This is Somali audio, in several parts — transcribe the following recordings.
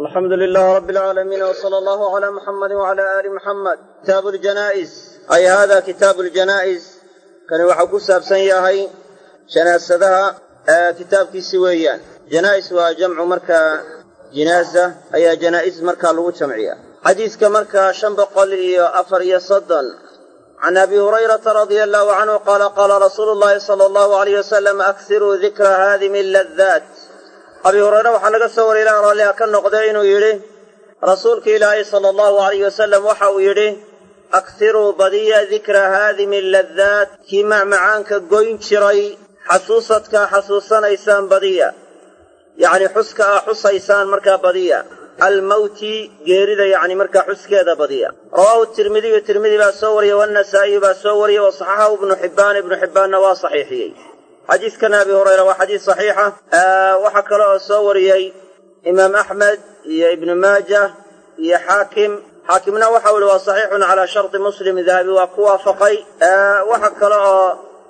alxamdu lilaah rabi alcaalamiin wsala allahu calaa muxamadi wacala aali muxamed kitaabu ljanaa'is ay hada kitaabu ljanaa'is kani waxau ku saabsan yahay janaasadaha kitaabkiisi weeyaan janaa'is waa jamcu markaa jinaasa ayaa janaa'is markaa lagu jamciya xadiiska markaa shan boqol iyo afar iyo soddon can abi hurayrata radia allahu canhu qaala qaala rasuulu llahi sala allahu alayh wasalam aksiruu dikra haadimi ladaat abi hureyre waxaa laga soo wariyay ilaah raalliha ka noqday inuu yidhi rasuulka ilaahay sala allahu alayh wasalam waxa uu yidhi aksiruu badiya dikra haadimi ladaat kii macmacaanka goyn jiray xasuusadkaa xasuusanaysaan badiya yacni xuska ah xusaysaan markaa badiya almawti geerida yacni markaa xuskeeda badiya rawaahu tirmidiyu tirmidi baa soo wariyey waannasaa'iyu baa soo wariyey wa saxaxahu ibnu xibbaan ibnu xibbaanna waa saxiixiyey xadiidkan abi hurayra waa xadiis saxiixa waxaa kale oo soo wariyey imaam axmed iyo ibnu maajah iyo xaakim xaakimna waxau ihi waa saxiixun calaa sharti muslim dahabi waa ku waafaqay waxa kale oo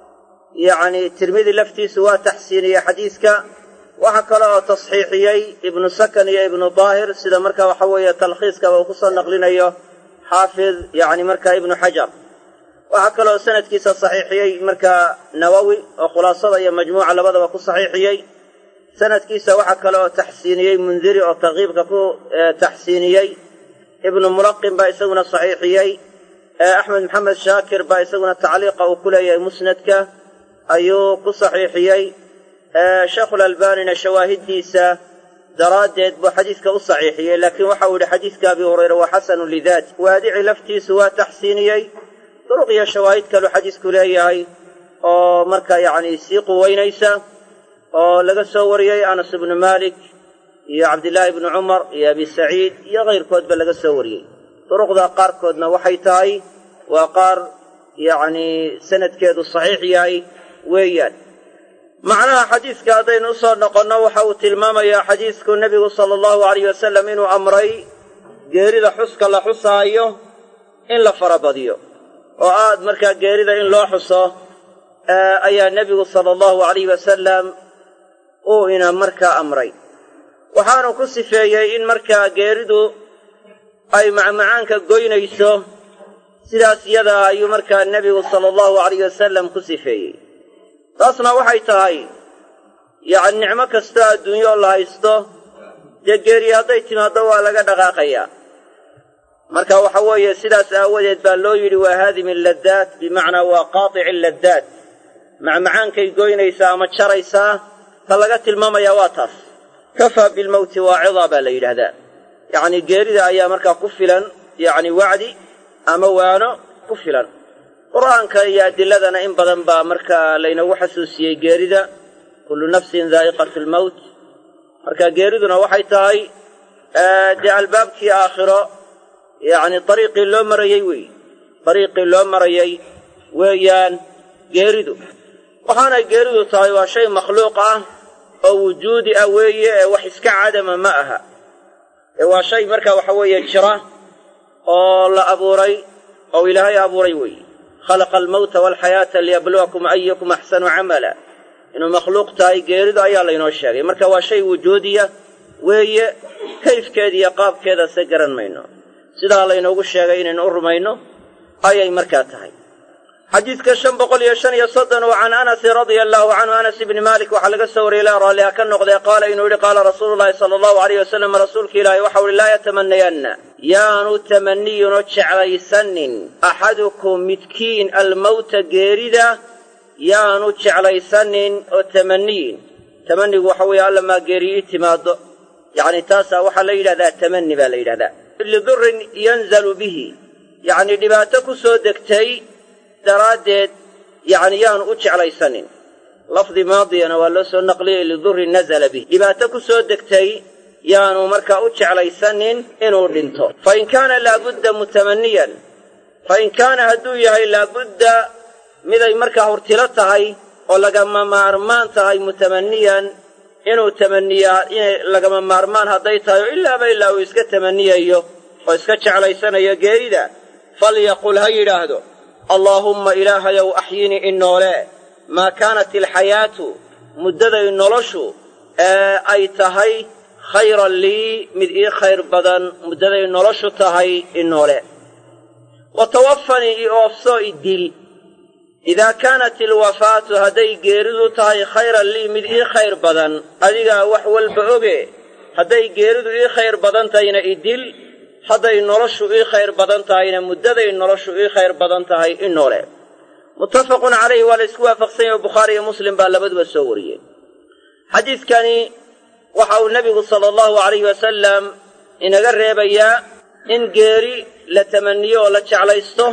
yacni tirmidi laftiisu waa taxsiiniyey xadiiska waxa kale oo tasxiixiyey ibnu sakan iyo ibnu daahir sida marka waxa weeye talkhiiskaba uu kusoo naqlinayo xaafid yacni marka ibnu xajar waxaa kaloo sanadkiisa saxiixiyey markaa nawowi oo khulaasada iyo majmuuca labadaba ku saxiixiyey sanadkiisa waxaa kale oo taxsiiniyey mundiri oo tarkiibka ku taxsiiniyey ibnu mulaqin baa isaguna saxiixiyey axmed maxamed shaakir baa isaguna tacliiqa uu ku leeyahay musnadka ayuu ku saxiixiyey sheekhulalbanina shawaahiddiisa daraaddeed buu xadiiska u saxiixiyey laakiin waxau yidhi xadiiska abi hureyre waa xasanu lidaat waadici laftiisu waa taxsiiniyey duruq iyo shawaahid kaluu xadiisku leeyahay oo marka yacni sii quweynaysa oo laga soo wariyey anas ibnu maalik iyo cabdillaahi ibnu cumar iyo abi saciid iyo kayrkoodba laga soo wariyey duruqda qaarkoodna waxay tahay waa qaar yacni sanadkeedu saxiix yahay weeyaan macnaha xadiiska haddaynu u soo noqonno waxa uu tilmaamayaa xadiisku nebigu sala allahu alayh wasalam inuu amray geerida xuska la xusaayo in la farabadiyo oo aad markaa geerida in loo xuso ayaa nebigu sala allahu alayh wasalam uu ina markaa amray waxaanu ku sifeeyey in markaa geeridu ay macmacaanka goynayso sidaas iyadaa ayuu markaa nebigu sala allahu alayh wasalam ku sifeeyey taasna waxay tahay yacni nicmo kastoo adduunyo la haysto dee geeri hadday timaaddo waa laga dhaqaaqayaa marka waxa weeye sidaas aawadeed baa loo yidhi waa haadimi laddaat bimacnaa waa qaatici laddaat macmacaankay goynaysaa ama jaraysaa ta laga tilmaamayaa waa taas kafaa bilmowti waacidaa baa la yidhaahdaa yacni geerida ayaa markaa ku filan yacni wacdi ama waano ku filan qur'aanka iyo adiladana in badan baa markaa laynagu xasuusiyey geerida kullu nafsin daa'iqatu lmowt marka geeriduna waxay tahay dee albaabkii aakhiro yacni dariiqii loo marayey weeye dariiqii loo marayey weeyaan geeridu waxaanay geeridu tahay waa shay makhluuq ah oo wujuudi ah weeye ee wax iska cadama ma aha ee waa shay marka waxa weeye jira oo la abuuray oo ilaahay abuuray weeye khalaqa almawta waalxayaata liyabluwakum ayukum axsanu camala inuu makhluuq tahay geeridu ayaa laynoo sheegay marka waa shay wujuudiya weeye kayfkeeda iyo qaabkeeda se garan mayno sidaa laynoogu sheegay inaynu u rumayno ayay markaa tahay xadiidka shan boqol iyo shan iyo soddon oo can anasin radia allahu canhu anas ibni maalik waxaa laga soo wariyey ilaa raalliha ka noqdee qaala inuu yidhi qaala rasuulu llahi sala allahu alayh wasalam rasuulka ilaahi waxau ihi laa yatamanayanna yaanu tamaniyunoo jeclaysanin axadukum midkiin almowta geerida yaanu jeclaysanin oo tamaniyin tamanigu waxa weeye alla maa geeriyi i timaado yacni taasaa waxaa la yidhahdaa tamani baa la yidhahdaa lidurrin yanzalu bihi yacni dhibaato ku soo degtay daraaddeed yacni yaanu u jeclaysanin lafdi maadiyana waa loo soo naqliyey lidurrin nazala bih dhibaato ku soo degtay yaanu markaa u jeclaysanin inuu dhinto fa in kaana laabudda mutamaniyan fa in kaana hadduu yahay laabudda miday markaa hurtilo tahay oo lagama maarmaan tahay mutamaniyan inuu tamaniyaa inay lagama maarmaan hadday tahay oo ilaaba ilaa uu iska tamaniyayo oo iska jeclaysanayo geerida falyaqul ha yidhaahdo allaahumma ilaahayow axyinii in noole maa kaanat alxayaatu muddaday noloshu ee ay tahay khayran lii mid ii khayr badan muddaday noloshu tahay i noole wa tawafanii i oofsoo i dil idaa kaanat ilwafaatu hadday geeridu tahay khayran lii mid ii khayr badan adigaa wax walba oge hadday geeridu ii khayr badan tahayna i dil hadday noloshu ii khayr badan tahayna muddaday noloshu ii khayr badan tahay i noole muttafaqun calayhi waa la isku waafaqsan yahe bukhaari iyo muslim baa labaduba soo wariyey xadiidkani waxa uu nebigu sala allahu alayhi wasalam inaga reebayaa in geeri la tamaniyo oo la jeclaysto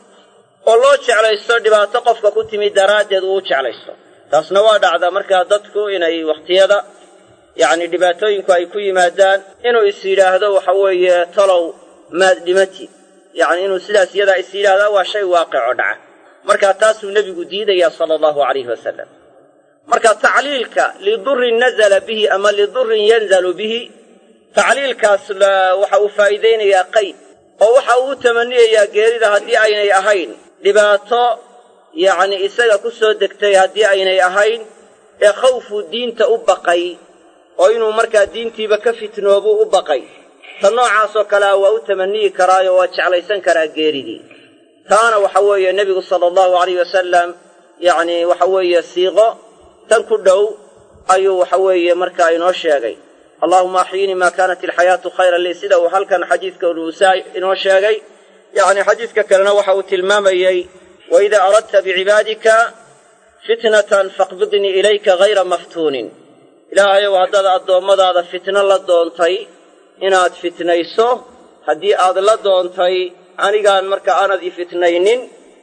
oo loo jeclaysto dhibaato qofka ku timi daraaddeed uu u jeclaysto taasna waa dhacdaa markaa dadku inay wakhtiyada yacni dhibaatooyinku ay ku yimaadaan inuu is yidhaahdo waxa weeye talow maad dhimatid yacni inuu sidaas iyadaa is yidhaahdaa waa shay waaqico dhaca markaa taasuu nebigu diidayaa sala allahu calayhi wasalam marka tacliilka lidurrin nazala bihi ama lidurrin yanzalu bihi tacliilkaas waxa uu faa'iidaynayaa qayd oo waxa uu u tamaniyayaa geerida haddii aynay ahayn dhibaato yacni isaga ku soo degtay haddii aynay ahayn ee khawfuu diinta u baqay oo inuu markaa diintiiba ka fitnoobuu u baqay ta noocaasoo kalea waa u tamaniyi karaayo waa jeclaysan karaa geeridii taana waxa weeye nebigu sala allahu alayh wasalam yacni waxa weeye siiqo tan ku dhow ayuu waxa weeye markaa inoo sheegay allaahuma axyinii maa kaanat ilxayaatu khayran lii sida uu halkan xadiidka nuusaa inoo sheegay yacni xadiidka kalena waxa uu tilmaamayey waidaa aradta bicibaadika fitnatan faqbidnii ilayka hayra maftuunin ilaahayow haddaad addoommadaada fitno la doontay inaad fitnayso haddii aad la doontay anigaan marka aanad i fitnaynin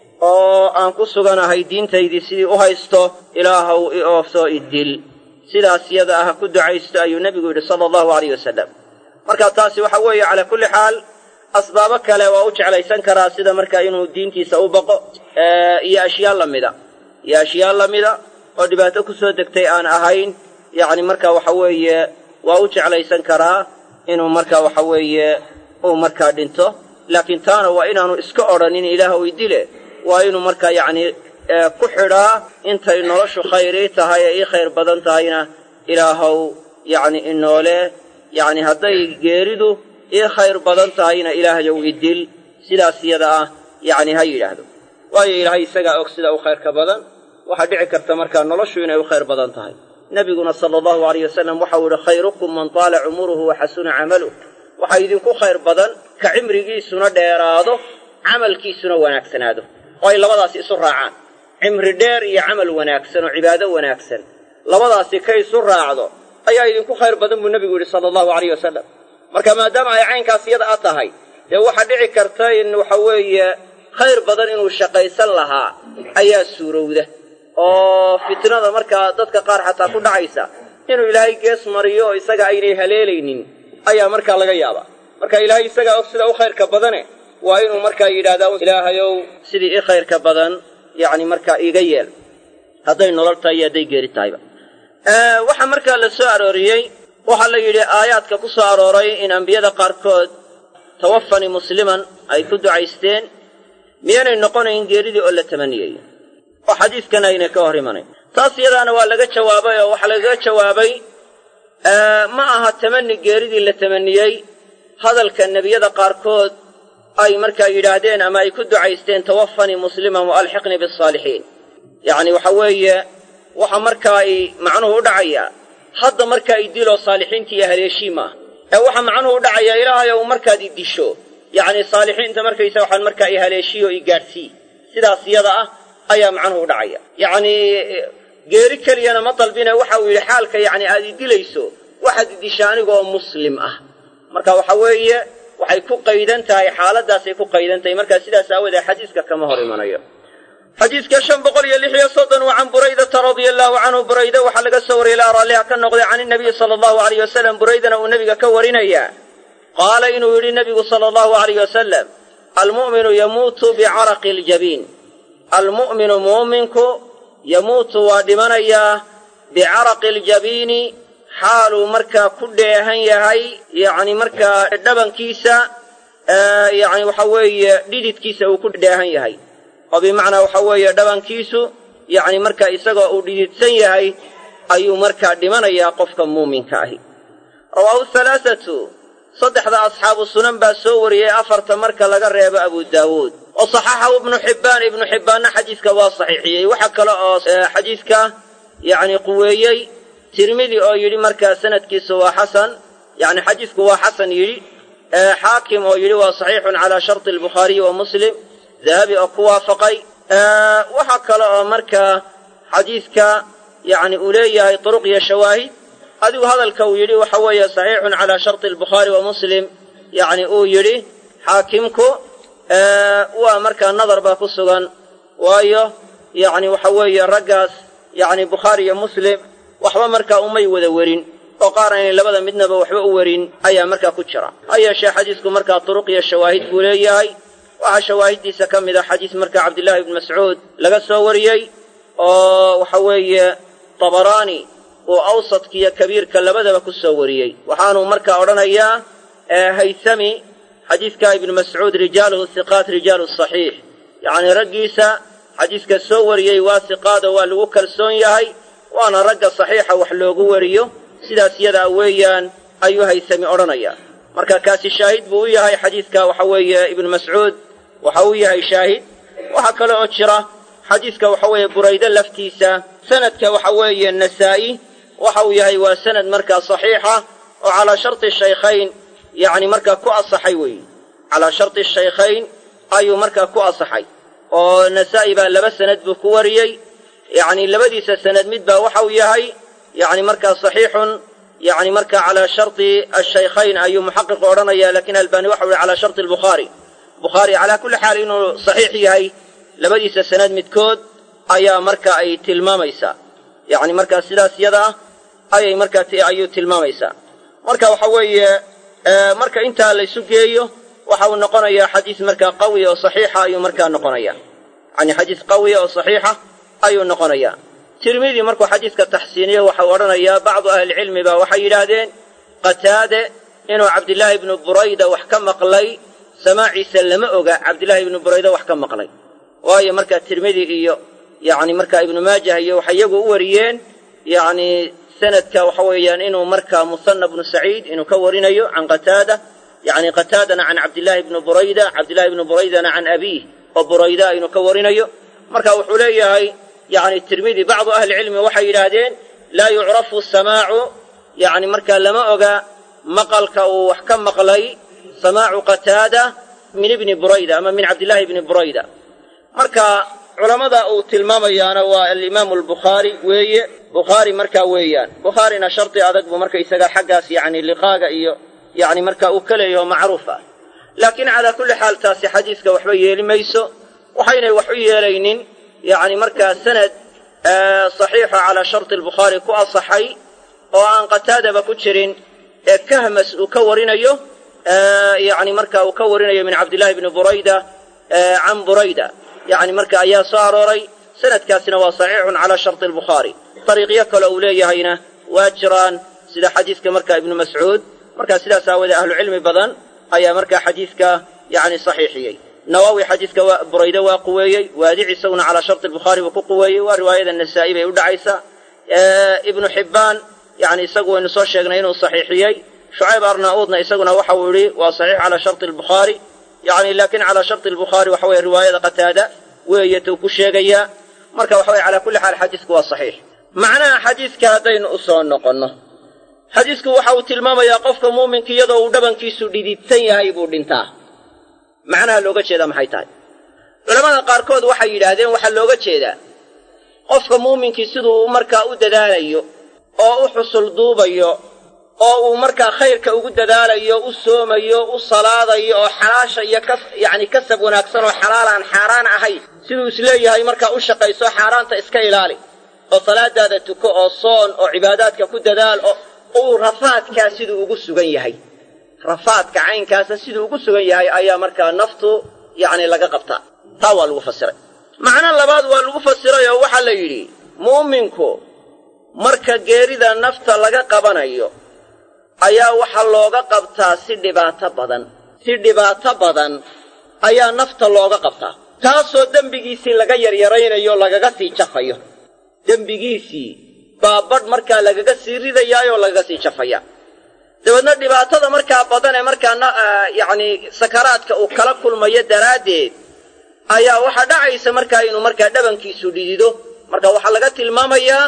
oo aan ku suganahay diintaydii sidii u haysto ilaahow i oofsoo i dil sidaas yada ah ku ducaysto ayuu nebigu yidhi sala allahu alayh wasalam marka taasi waxa weeye calaa kulli xaal asbaabo kale waa u jeclaysan karaa sida markaa inuu diintiisa u baqo iyo ashyaa lamida iyo ashyaa lamida oo dhibaato ku soo degtay aan ahayn yacni marka waxa weeye waa u jeclaysan karaa inuu marka waxa weeye uu markaa dhinto laakiin taana waa inaanu iska odhanin ilaahw i dile waa inuu markaa yacni ku xidhaa intay noloshu khayrii tahay ee ii khayr badan tahayna ilaahow yacni inoole yacni hadday geeridu ii khayr badan tahayna ilaahyow i dil sidaas iyada ah yacni ha yidhaahdo waayo ilaahay isagaa og sida u khayrka badan waxaa dhici karta markaa noloshu inay u khayr badan tahay nebiguna sala allahu alayh wasalam waxau yihi khayrukum man taala cumuruhu wa xasuna camaluh waxaa idinku khayr badan ka cimrigiisuna dheeraado camalkiisuna wanaagsanaado oo ay labadaasi isu raacaan cimri dheer iyo camal wanaagsan oo cibaado wanaagsan labadaasi ka isu raacdo ayaa idinku khayr badan buu nebigu yidhi sala allahu alayh wasalam marka maadaama ay caynkaas iyada a tahay dee waxaa dhici karta in waxa weeye khayr badan inuu shaqaysan lahaa ayaa suurowda oo fitnada markaa dadka qaar xataa ku dhacaysa inuu ilaahay gees mariyo oo isaga aynay haleelaynin ayaa markaa laga yaabaa marka ilaahay isagaa og sida u khayrka badane waa inuu markaa yidhahdaa ilaahayow sidii i khayrka badan yacni markaa iiga yeel hadday nolol tahay iyo hadday geeri tahayba waxaa markaa la soo arooriyey waxaa la yidhi aayaadka ku soo arooray in ambiyada qaarkood tawafani musliman ay ku ducaysteen miyaanay noqonayn geeridii oo la tamaniyayo oo xadiidkan aynay ka hor imanayn taas iyadaana waa laga jawaabay oo waxaa lagaga jawaabay ma aha tamani geeridii la tamaniyey hadalka nebiyada qaarkood ay markaa yidhaahdeen ama ay ku ducaysteen tawafanii musliman wa alxiqnii bisaalixiin yacni waxa weeye waxa markaa ay macnuhu u dhacayaa hadda markaa i diloo saalixiinta iyo haleeshii maaha ee waxa macnuhu u dhacayaa ilaahayow markaad i disho yacni saalixiinta markaysa waxaan markaa i haleeshiyo i gaadhsii sidaas iyada ah ayaa macnuhu u dhacaya yacni geeri keliyana ma dalbine waxa uu yidhi xaalka yacni aad i dilayso waxaad i disha anigaoo muslim ah marka waxa weeye waxay ku qaydan tahay xaaladaasay ku qaydan tahay markaa sidaas aawoodee xadiiska kama hor imanayo xadiidka shan boqol iyo lix iyo soddon waa can buraydata radia allahu canhu burayde waxaa laga soo wariyay ilaa raalliha ka noqday can inabiyi sala allahu alayh wasalam buraydana uu nebiga ka warinayaa qaala inuu yidhi nebigu sala allahu alayh wasalam almu'minu yamuutu bicaraqi aljabiin almu'minu muuminku yamuutu waa dhimanayaa bicaraqi aljabiini xaaluu markaa ku dheehan yahay yacni markaa dhabankiisa yacni waxa weeye dhididkiisa uu ku dheehan yahay oo bimacnaa waxa weeye dhabankiisu yacni markaa isagoo uu dhididsan yahay ayuu markaa dhimanayaa qofka muuminka ahi rawaahu halaathatu saddexda asxaabu sunan baa soo wariyey afarta marka laga reebo abu daawuud wa saxaxahu ibnu xibbaan ibnu xibbaanna xadiiska waa saxiixiyey waxa kale oo xadiiska yacni quweeyey tirmidi oo yidhi markaa sanadkiisu waa xasan yacni xadiisku waa xasan yidhi xaakim oo yidhi waa saxiixun calaa sharti albukhaariyi wa muslim dahabi oo ku waafaqay waxa kale oo markaa xadiiska yacni uu leeyahay turuq iyo shawaahid adigu hadalka uu yidhi waxa weeye saxiixun calaa sharti albukhaari wa muslim yacni uu yidhi xaakimku waa markaa nadar baa ku sugan waayo yacni waxa weeye raggaas yacni bukhaari iyo muslim waxba markaa umay wada werin oo qaar aynay labada midnaba waxba u werin ayaa markaa ku jira ha yeeshee xadiisku markaa turuq iyo shawaahid buu leeyahay waxaa shawaahiddiisa ka mid a xadiis markaa cabdillaahi ibni mascuud laga soo wariyey oo waxa weeye tabaraani uu awsadkiiyo kabiirka labadaba ku soo wariyey waxaanuu markaa odhanayaa haythami xadiidka ibnu mascuud rijaaluhu hiqaat rijaalu saxiix yacnii raggiisa xadiiska soo wariyey waa hiqaado waa lagu kalsoon yahay waana ragga saxiixa wax loogu wariyo sidaas yadaa weeyaan ayuu haythami odhanayaa marka kaasi shaahid buu u yahay xadiidka waxa weeye ibnu mascuud waxa uu yahay shaahid waxaa kale oo jira xadiidka waxa weeye burayde laftiisa sanadka waxa weeye nasaa'i waxa uu yahay waa sanad markaa saxiixa oo calaa sharti shaykhayn yacni markaa ku asaxay weeye calaa sharti shaykhayn ayuu markaa ku asaxay oo nasaa'i baa laba sanad buu ku wariyey yacni labadiisa sanad mid baa waxa uu yahay yacni markaa saxiixun yacni markaa calaa sharti ashaykhayn ayuu muxaqiqu odhanaya lakiin albaani waxa u yihi calaa sharti albukhaari bukhaari calaa kulli xaal inuu saxiix yahay labadiisa sanad midkood ayaa marka ay tilmaamaysaa yacni markaa sidaas yada ah ayay markaa ayuu tilmaamaysaa marka waxa weeye marka intaa laysu geeyo waxa uu noqonayaa xadiis markaa qawi oo saxiixa ayuu markaa noqonaya yani xadiis qawiya oo saxiixa ayuu noqonayaa tirmidi markuu xadiiska taxsiiniyo waxau odhanayaa bacdu ahlicilmi baa waxay yidhaahdeen qataade inuu cabdillaahi ibnu burayda wax ka maqlay samaaciisa lama oga cabdillaahi ibnu burayda wax ka maqlay waayo markaa tirmidi iyo yacni markaa ibnu maajah iyo waxay iyagu u wariyeen yacni sanadka waxa weeyaan inuu markaa musanna bnu saciid inuu ka warinayo can qataada yacni qataadana can cabdillaahi ibni burayda cabdillahi ibni buraydana can abiih oo burayda inuu ka warinayo marka wuxuu leeyahay yacni tirmidi bacdu ahlicilmi waxay yidhaahdeen laa yucrafu samaacu yacni markaa lama oga maqalka uu wax ka maqlay samaacu qataada min ibni burayda ama min cabdillaahi ibni burayda marka culammada uu tilmaamayaana waa alimaamu albukhaari weeye bukhaari markaa weeyaan bukhaarina shardi adag buu markaysaga xaggaas yacni liqaaga iyo yacni marka uu ka leeyaho macruuf ah laakiin calaa kulli xaal taasi xadiiska waxba yeeli mayso waxaynay wax u yeelaynin yacni markaa sanad saxiixa calaa sharti albukhaari ku asaxay oo aan qataadaba ku jirin ee kahmas uu ka warinayo yacni marka uu ka warinayo min cabdillahi bni burayda can burayda yacni marka ayaa soo arooray sanadkaasina waa saxiixun calaa sharti albukhaari dariiqyo kale uu leeyahayna waa jiraan sida xadiiska marka ibnu mascuud marka sidaas aawoodee ahlucilmi badan ayaa markaa xadiiska yacni saxiixiyey nawaawi xadiiska burayde waa quweeyey waadic isaguna calaa sharti albukhaari buu ku quweeyey waa riwaayada nasaa'i bay u dhacaysaa ibnu xibbaan yani isagu waynu soo sheegnay inuu saxiixiyey shucayb arnauudna isaguna waxa uu yihi waa saxiix calaa sharti albukhaari yani laakiin calaa sharti albukhaari waxa weye riwaayada qataada weeye tuu ku sheegayaa marka waxa weye calaa kulli xaal xadiisku waa saxiix macnaha xadiiska haddaynu u soo noqonno xadiisku waxa uu tilmaamayaa qofka muuminka iyadoo uu dhabankiisu dhididsan yahay buu dhintaa macnaha looga jeedaa maxay tahay culamada qaarkood waxay yidhaahdeen waxaa looga jeedaa qofka muuminkii siduu markaa u dadaalayo oo u xusul duubayo oo uu markaa khayrka ugu dadaalayo u soomayo u salaadayo oo xalaasha iyo ka yacni kasab wanaagsan oo xalaalaan xaaraan ahayn siduu isleeyahay markaa u shaqayso xaaraanta iska ilaali oo salaadaada tuko oo soon oo cibaadaadka ku dadaal oo uu rafaadkaa siduu ugu sugan yahay rafaadka caynkaasa siduu ugu sugan yahay ayaa markaa naftu yacni laga qabtaa taa waa lagu fasiray macno labaad waa lagu fasiray oo waxaa la yidhi mu'minku marka geerida nafta laga qabanayo ayaa waxaa looga qabtaa si dhibaato badan si dhibaato badan ayaa nafta looga qabtaa taasoo dembigiisii laga yaryaraynayo lagaga sii jafayo dembigiisii baa badh markaa lagaga sii ridayaayoo lagaga sii jafaya dabeedna dhibaatada markaa badan ee markaa yacni sakaraadka uu kala kulmayo daraaddeed ayaa waxaa dhacaysa markaa inuu markaa dhabankiisu dhidido marka waxaa laga tilmaamayaa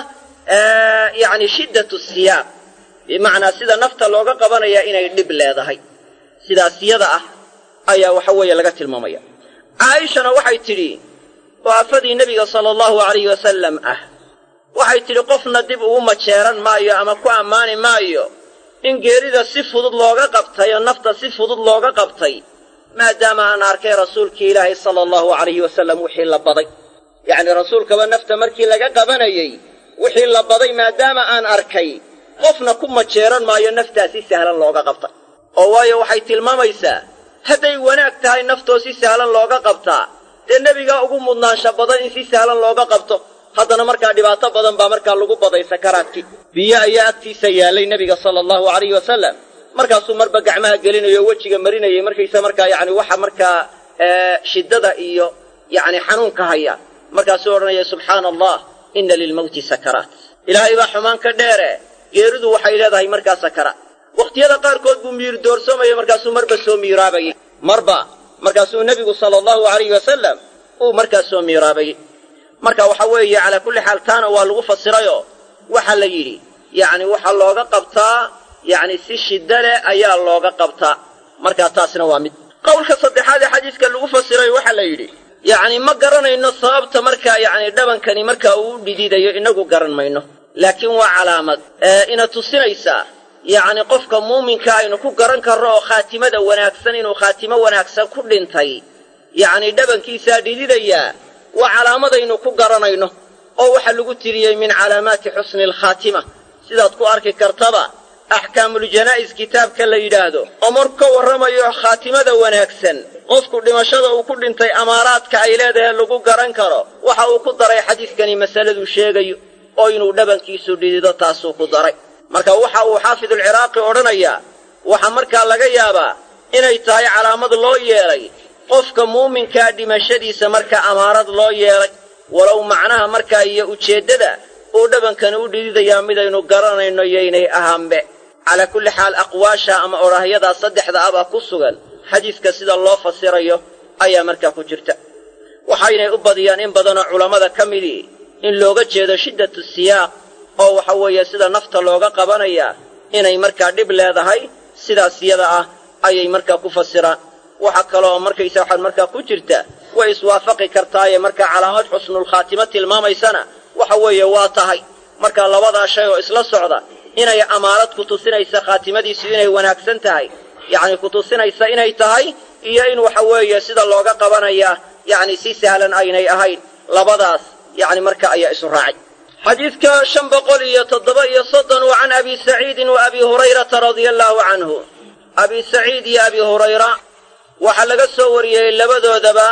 yacni shiddatu siyaaq bimacnaa sida nafta looga qabanaya inay dhib leedahay sidaas yada ah ayaa waxa weeye laga tilmaamaya caaishana waxay tidhi oo afadii nebiga sala allahu alayhi wasalam ah waxay tidhi qofna dib ugu majeeran maayo ama ku ammaani maayo in geerida si fudud looga qabtay oo nafta si fudud looga qabtay maadaama aan arkay rasuulkii ilaahay sala allahu alayhi wasalam wixii la baday yacni rasuulkaba nafta markii laga qabanayey wixii la baday maadaama aan arkay qofna ku majeeran maayo naftaa si sahlan looga qabtay oo waayo waxay tilmaamaysaa hadday wanaag tahay naftoo si sahlan looga qabtaa dee nebigaa ugu mudnaansha badan in si sahlan looga qabto haddana markaa dhibaato badan baa markaa lagu baday sakaraadkii biyo ayaa agtiisa yaallay nebiga sala allahu alayhi wasalam markaasuu marba gacmaha gelinayo o wejiga marinayay markaysa markaa yacni waxa markaa shiddada iyo yacni xanuunka haya markaasuu odhanaya subxaana allah inna lilmawti sakaraat ilaahay baa xumaan ka dheere geeridu waxay leedahay markaa sakaraat wakhtiyada qaarkood buu miir doorsoomaya markaasuu marba soo miiraabayay marba markaasuu nebigu sala allahu alayhi wasalam uu markaa soo miiraabayay marka waxa weeye calaa kulli xaal taana waa lagu fasirayoo waxaa la yidhi yacni waxaa looga qabtaa yacni si shidda leh ayaa looga qabtaa markaa taasna waa mid qowlka saddexaad ee xadiiska lagu fasiray waxaa la yidhi yacni ma garanayno sababta markaa yacni dhabankani markaa uu u dhididayo inagu garan mayno laakiin waa calaamad ina tusinaysaa yacni qofka muuminka aynu ku garan karno oo khaatimada wanaagsan inuu khaatimo wanaagsan ku dhintay yacni dhabankiisaa dhididayaa waa calaamadaynu ku garanayno oo waxaa lagu tiriyey min calaamaati xusni alkhaatima sidaad ku arki kartaba axkaamuljana'is kitaabka la yidhaahdo oo marku ka warramayo khaatimada wanaagsan qofku dhimashada uu ku dhintay amaaraadka ay leedahay lagu garan karo waxa uu ku daray xadiiskani masaladuu sheegayo oo inuu dhabankiisu dhidido taasuu ku daray marka waxa uu xaafidulciraaqi odhanayaa waxaa markaa laga yaabaa inay tahay calaamad loo yeelay qofka muuminkaa dhimashadiisa markaa amaarad loo yeelay walow macnaha markaa iyo ujeeddada uu dhabankani u dhididayaa midaynu garanayno yaynay ahaanbe calaa kulli xaal aqwaasha ama odhaahyadaa saddexda ah baa ku sugan xadiiska sida loo fasirayo ayaa markaa ku jirta waxaynay u badiyaan in badanoo culammada ka midii in looga jeedo shiddatu siyaaq oo waxa weeye sida nafta looga qabanayaa inay markaa dhib leedahay sidaas yada ah ayay markaa ku fasiraan waxa kaleoo markaysa waxaad markaa ku jirta way iswaafaqi kartaaye markaa calaamad xusnulkhaatimo tilmaamaysana waxa weeye waa tahay markaa labadaa shay oo isla socda inay amaarad ku tusinaysa khaatimadiisu inay wanaagsan tahay yacni ku tusinaysa inay tahay iyo in waxa weeye sida looga qabanayaa yacni si sahlan aynay ahayn labadaas yacni marka ayaa isu raacay xadiidka shan boqol iyo toddoba iyo soddon wa can abi saciidin wa abi hurayrata radia allaahu canhu abi saciid iyo abi hurayra waxaa laga soo wariyey labadoodaba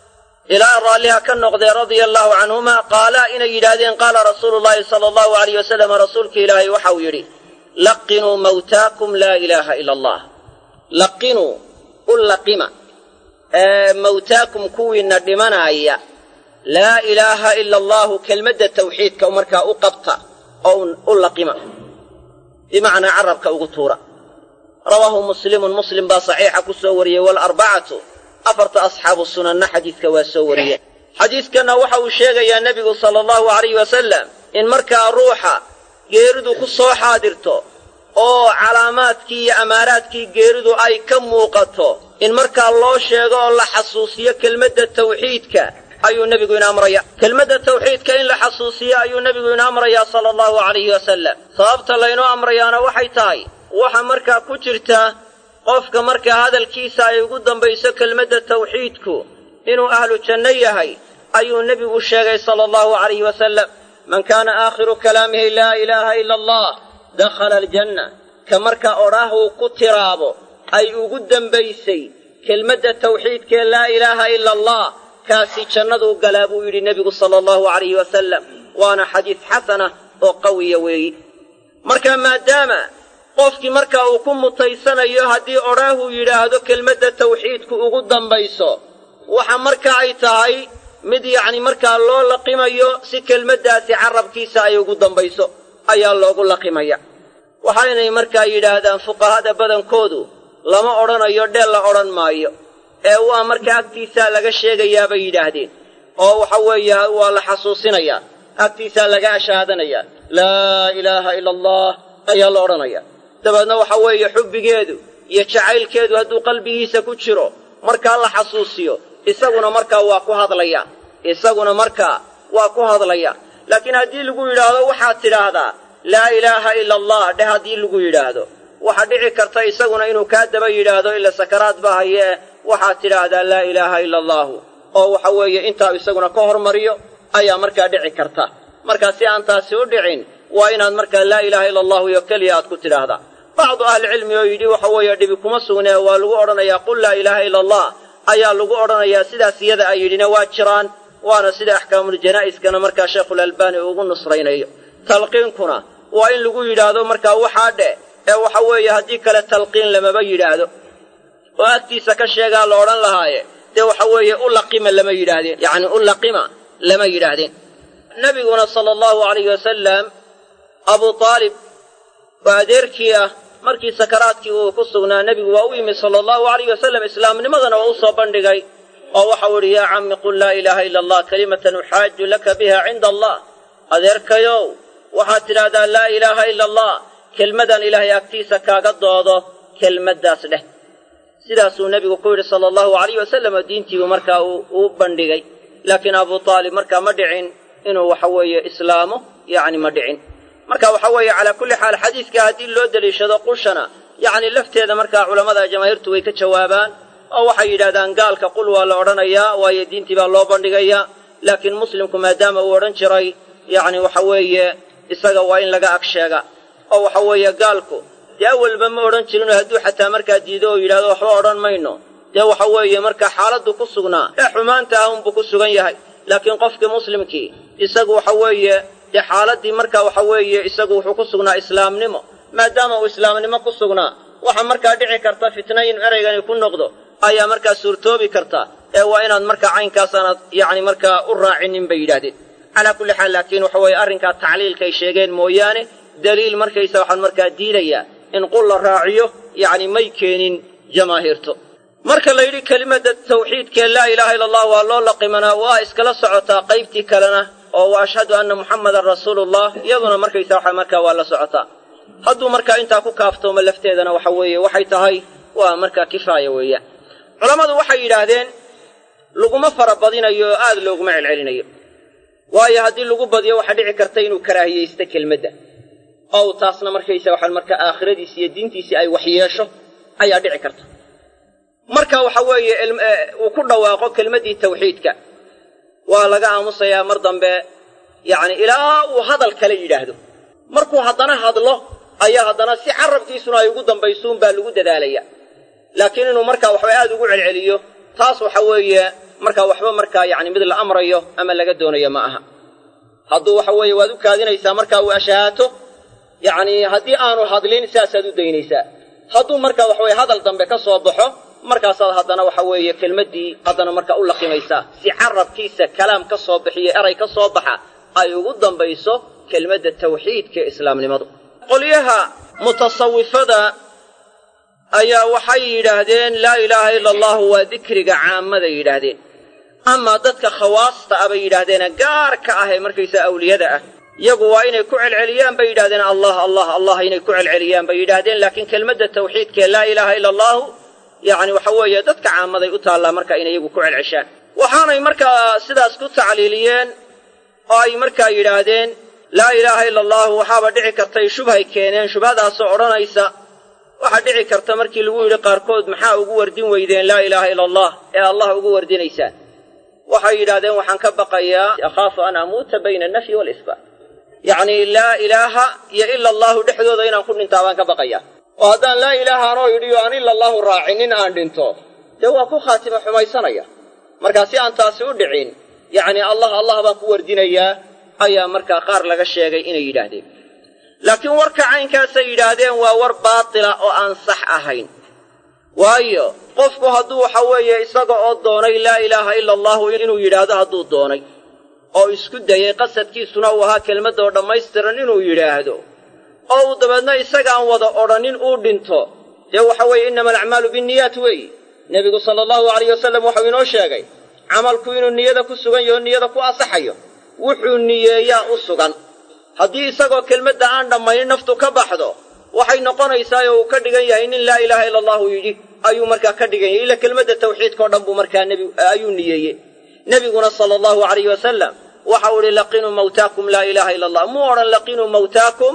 ilaa raalliha ka noqdee radia allaahu canhumaa qaalaa inay yidhaahdeen qaala rasuulu llaahi sala allahu alayh wasalam rasuulka ilaahay waxa uu yidhi laqinuu mawtaakum laa ilaaha ila allah laqinuu u laqima mawtaakum kuwiinna dhimanaaya laa ilaaha ila allaahu kelmadda tawxiidka markaa u qabta oo u laqima bimacnaa carabka ugu tuura rawaahu muslimun muslim baa saxiixa ku soo wariyey walarbacatu afarta asxaabu sunanna xadiidka waa soo wariyeen xadiidkanna waxa uu sheegayaa nebigu sala allahu alayh wasalam in markaa ruuxa geeridu ku soo xaadirto oo calaamaadkii iyo amaaraadkii geeridu ay ka muuqato in markaa loo sheego oo la xasuusiyo kelmadda tawxiidka ayuu nebigu ina amraya kelmadda tawxiidka in la xasuusiyo ayuu nebigu ina amrayaa sala allahu alayhi wasalam sababta laynoo amrayaana waxay tahay waxa markaa ku jirta qofka markaa hadalkiisa ay ugu dambayso kelmadda tawxiidku inuu ahlu janno yahay ayuu nebigu sheegay sala allahu alayhi wasalam man kaana aakhiru kalaamihi laa ilaaha ila allah dakhala aljanna ka markaa odhaahuu ku tiraabo ay ugu dembaysay kelmadda tawxiidkee laa ilaaha ila allah kaasi jannaduu galaa buu yidhi nebigu sala allahu alayhi wasalam waana xadiis xasana oo qawiya weeyi marka maadaama qofkii markaa uu ku mutaysanayo haddii odhaahuu yidhaahdo kelmadda tawxiidku ugu dambayso waxa marka ay tahay mid yacni markaa loo laqimayo si kelmaddaasi carabkiisa ay ugu dambayso ayaa loogu laqimaya waxaynay markaa yidhaahdaan fuqahada badankoodu lama odhanayo dheel la odhan maayo ee waa markaa agtiisaa laga sheegayaa bay yidhaahdeen oo waxa weeye waa la xasuusinayaa agtiisaa laga ashaadanayaa laa ilaaha ila allah ayaa la odhanaya dabeedna waxa weeye xubbigeedu iyo jacaylkeedu hadduu qalbigiisa ku jiro markaa la xasuusiyo isaguna markaa waa ku hadlaya isaguna markaa waa ku hadlaya laakiin haddii lagu yidhaahdo waxaad tidhaahdaa laa ilaaha ila allah dheh haddii lagu yidhaahdo waxaa dhici karta isaguna inuu kaa daba yidhaahdo ila sakaraad ba hayee waxaad tidhaahdaa laa ilaaha ila allaahu oo waxa weeye intaa isaguna ka hormariyo ayaa markaa dhici karta markaa si aan taasi u dhicin waa inaad markaa laa ilaaha ila allahu iyo keliya aad ku tidhaahdaa bacdu ahlicilmi oo yidhi waxa weeye dhibi kuma sugnee waa lagu odhanayaa qul laa ilaaha ila allah ayaa lagu odhanayaa sidaas iyada ay yidhina waa jiraan waana sida axkaamuljanaa'iskana markaa sheekhulalbaani ugu nusraynayo talqiinkuna waa in lagu yidhaahdo markaa waxaa dheh ee waxa weeye haddii kale talqiin lamaba yidhaahdo oo agtiisa ka sheegaa la odhan lahaaye dee waxa weeye u laqima lama yidhaahdeen yacni u laqima lama yidhaahdeen nebiguna sala allahu alayhi wasalam abuu aalib oo adeerkii ah markii sakaraadkii uu ku sugnaa nebigu waa u yimid sala allahu alayh wasalam islaamnimadana waa u soo bandhigay oo waxau idhi yaa cammi qul laa ilaaha ila allah kalimatan uxaaju laka biha cinda allah adeerkayow waxaad tidhaahdaa laa ilaaha ila allah kelmadan ilaahay agtiisa kaaga doodo kelmaddaas dheh sidaasuu nebigu ku yidhi sala allahu alayh wasalam oo diintiibuu markaa uu bandhigay laakiin abuu aalib markaa ma dhicin inuu waxa weeye islaamo yacni ma dhicin marka waxa weeye calaa kulli xaal xadiidka haddii loo deliishado qushana yacni lafteeda markaa culammada jamaahiirtu way ka jawaabaan oo waxay yidhahdaan gaalka qul waa la odhanayaa waayo diintii baa loo bandhigayaa laakiin muslimku maadaama uu odhan jiray yacni waxa weeye isaga waa in laga ag sheega oo waxa weeye gaalku dee awalba ma odhan jirinoo hadduu xataa markaa diido oo yidhahdo waxba odhan mayno dee waxa weeye markaa xaaladdu ku sugnaa ee xumaanta ah unbuu ku sugan yahay laakiin qofkii muslimkii isagu waxa weeye dee xaaladdii markaa waxa weeye isagu wuxuu ku sugnaa islaamnimo maadaama uu islaamnimo ku sugnaa waxaa markaa dhici karta fitna in ereygani ku noqdo ayaa markaa suurtoobi karta ee waa inaad markaa caynkaas aanad yacni markaa u raacinin bay yidhahdeen calaa kulli xaal laakiin waxa weeye arrinkaa tacliilkay sheegeen mooyaane daliil markaysa waxaan markaa diidayaa in qul la raaciyo yacni may keenin jamaahiirto marka la yidhi kelimadda tawxiidkee laa ilaaha illa allah waa loo laqimanaa waa iskala socotaa qaybtii kalena oo wa ashhadu anna muxammadan rasuulullah iyaduna markaysa waxa markaa waa la socotaa hadduu markaa intaa ku kaaftoomo lafteedana waxa weeye waxay tahay waa markaa kifaaya weeyaan culammadu waxay yidhaahdeen laguma fara badinayo oo aad looguma celcelinayo waayo haddii lagu badiyo waxaa dhici karta inuu karaahiyaysto kelmadda oo taasna markaysa waxaan markaa aakhiradiisi iyo diintiisii ay waxyeesho ayaa dhici karta marka waxa weeye uu ku dhawaaqo kelmaddii tawxiidka waa laga aamusayaa mar dambe yacni ilaa uu hadal kale yidhaahdo markuu haddana hadlo ayaa haddana si carabkiisuna ay ugu dambaysuun baa lagu dadaalaya laakiin inuu markaa waxba aad ugu celceliyo taas waxa weeye markaa waxba markaa yacni mid la amrayo ama laga doonayo ma aha hadduu waxa weeye waad u kaadinaysaa markaa uu ashahaato yacni haddii aanu hadlin saasaad u daynaysaa hadduu markaa waxaweye hadal dambe ka soo baxo markaasaad haddana waxa weeye kelmaddii haddana markaa u laqimaysaa si carabkiisa kalaam ka soo bixiyo eray ka soo baxa ay ugu dambayso kelmadda tawxiidka ee islaamnimadu qolyaha mutasawifada ayaa waxay yidhaahdeen laa ilaaha ila allahu waa dikriga caamada yidhaahdeen amaa dadka khawaasta ah bay yidhaahdeene gaarka ah ee markaysaa awliyada ah iyagu waa inay ku celceliyaan bay yidhahdeen allah allah allah inay ku celceliyaan bay yidhaahdeen laakiin kelmadda tawxiidkaee laa ilaaha ila allahu yacni waxa weeye dadka caamaday u taallaa marka inay iyagu ku celceshaan waxaanay markaa sidaas ku tacliiliyeen oo ay markaa yidhaahdeen laa ilaaha ila allahu waxaaba dhici kartay shubhay keeneen shubhadaasoo odhanaysa waxaa dhici karta markii lagu yidhi qaarkood maxaa ugu wardin weydeen laa ilaaha ila allah ee allah ugu wardinaysaan waxay yidhahdeen waxaan ka baqayaa akhaafu an amuuta bayna alnafyi waalisbaat yacnii laa ilaaha iyo ila allahu dhexdooda inaan ku dhintaa baan ka baqayaa oo haddaan laa ilaaha anoo yidhi oo aan ila allahu raacinin aan dhinto dee waa ku khaatima xumaysanaya markaa si aan taasi u dhicin yacnii allah allah baan ku wardinayaa ayaa markaa qaar laga sheegay inay yidhaahdeen laakiin warka caynkaasay yidhaahdeen waa war baatila oo aan sax ahayn waayo qofku hadduu waxa weeye isaga oo doonay laa ilaaha ila allahu inuu yidhaahdo hadduu doonay oo isku dayay qasadkiisuna uu ahaa kelmadda oo dhammaystiran inuu yidhaahdo oo uu dabeedna isagaan wada odhanin uu dhinto dee waxa weeye innama alacmaalu binniyaat weeyi nebigu sala allahu alayh wasalam waxau inoo sheegay camalku inuu niyada ku sugan yaho niyada ku asaxayo wuxuu niyeeyaa u sugan haddii isagoo kelmadda aan dhammaynin naftu ka baxdo waxay noqonaysaa oo uu ka dhigan yahay nin laa ilaaha ila allahu yidhi ayuu markaa ka dhigan yahay ila kelmadda tawxiidkao dhan buu markaa nebi ayuu niyeeyey nebiguna sala allahu alayh wasalam waxa uu ihi laqinuu mawtaakum laa ilaaha ila allah muu odhan laqinuu mawtaakum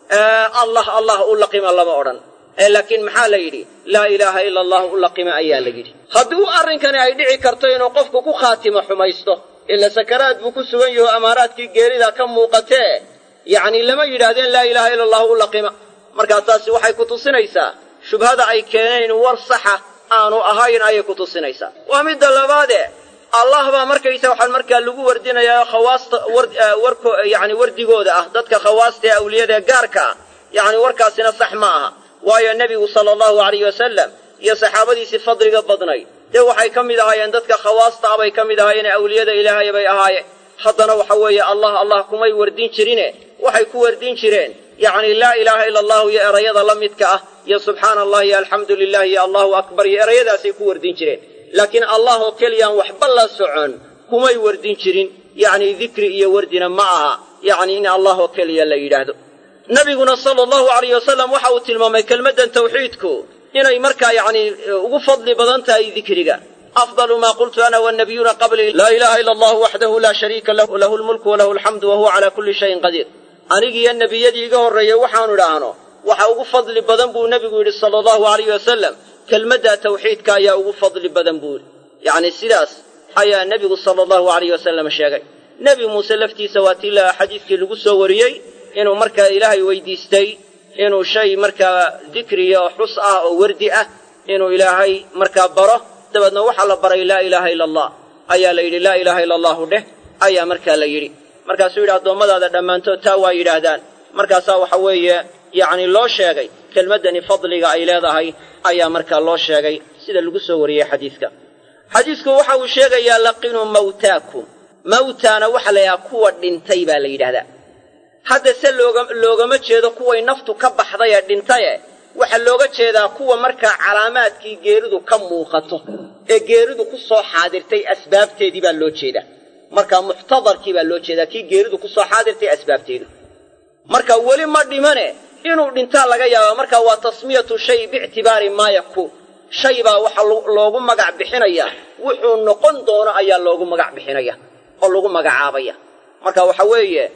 allah allah u laqima lama odhan laakiin maxaa la yidhi laa ilaaha ila allah u laqima ayaa la yidhi haddii arrinkani ay dhici karto inuu qofku ku khaatimo xumaysto ila sakaraad buu ku sugan yaho amaaraadkii geerida ka muuqatee yacni lama yidhaahdeen laa ilaaha ila allahu u laqima markaa taasi waxay ku tusinaysaa shubhada ay keeneen war saxa aanu ahayn ayay ku tusinaysaa waa midda labaade allah baa markaysa waxaan markaa lagu wardinayaa khawaasta warko yacni wardigooda ah dadka khawaasta ee awliyada ee gaarka ah yacni warkaasina sax ma aha waayo nebigu sala allahu alayh wasalam iyo saxaabadiisii fadliga badnay dee waxay ka mid ahaayeen dadka khawaasta ah bay ka mid ahaayeen awliyada ilaahay bay ahaayeen haddana waxa weeye allah allah kumay wardin jirine waxay ku wardin jireen yacni laa ilaaha ila allahu iyo erayada la midka ah iyo subxaana allah iyo alxamdu lilah iyo allahu akbar iyo erayadaasay ku wardin jireen laakiin allah oo keliyaan waxba la socon kumay wardin jirin yacni dikri iyo wardina ma aha yacni in allah oo keliya la yidhaahdo nabiguna sala allahu alayh wasalam waxa uu tilmaamay kelmaddan tawxiidku inay markaa yacni ugu fadli badan tahay dikriga afdalu maa qultu ana wannabiyuuna qablii laa ilaha ila allahu waxdahu laa shariika lahu lahu lmulku walahu alxamdu wa huwa calaa kulli shayin qadiir anigiiyo nebiyadii iga horreeyey waxaanu idhaahno waxa ugu fadli badan buu nebigu yidhi sala allahu alayh wasalam kelmadda tawxiidka ayaa ugu fadli badan buu yidhi yacni sidaas ayaa nebigu sala allahu alayh wasalam sheegay nebi muuse laftiisa waa tii la xadiidkii lagu soo wariyey inuu markaa ilaahay weydiistay inuu shay markaa dikriya oo xus ah oo wardi ah inuu ilaahay markaa baro dabeedna waxaa la baray laa ilaaha ila allah ayaa la yidhi laa ilaaha ila allahu dheh ayaa markaa la yidhi markaasuu yidhi addoommadaada dhammaantood taa waa yidhaahdaan markaasaa waxa weeye yacni loo sheegay kelmaddani fadliga ay leedahay ayaa markaa loo sheegay sida lagu soo wariyey xadiidka xadiidku waxa uu sheegayaa laqinuu mawtaakum mawtaana waxa la yidhaha kuwa dhintay baa la yidhahdaa hadda se looga loogama jeedo kuway naftu ka baxday ee dhintaye waxaa looga jeedaa kuwa markaa calaamaadkii geeridu ka muuqato ee geeridu ku soo xaadirtay asbaabteedii baa loo jeedaa marka muxtadarkii baa loo jeedaa kii geeridu ku soo xaadirtay asbaabteedu marka weli ma dhimane inuu dhintaa laga yaaba marka waa tasmiyatu shay biictibaari maa yakuun shay baa waxa loogu magac bixinaya wuxuu noqon doono ayaa loogu magac bixinaya oo lagu magacaabaya marka waxa weeye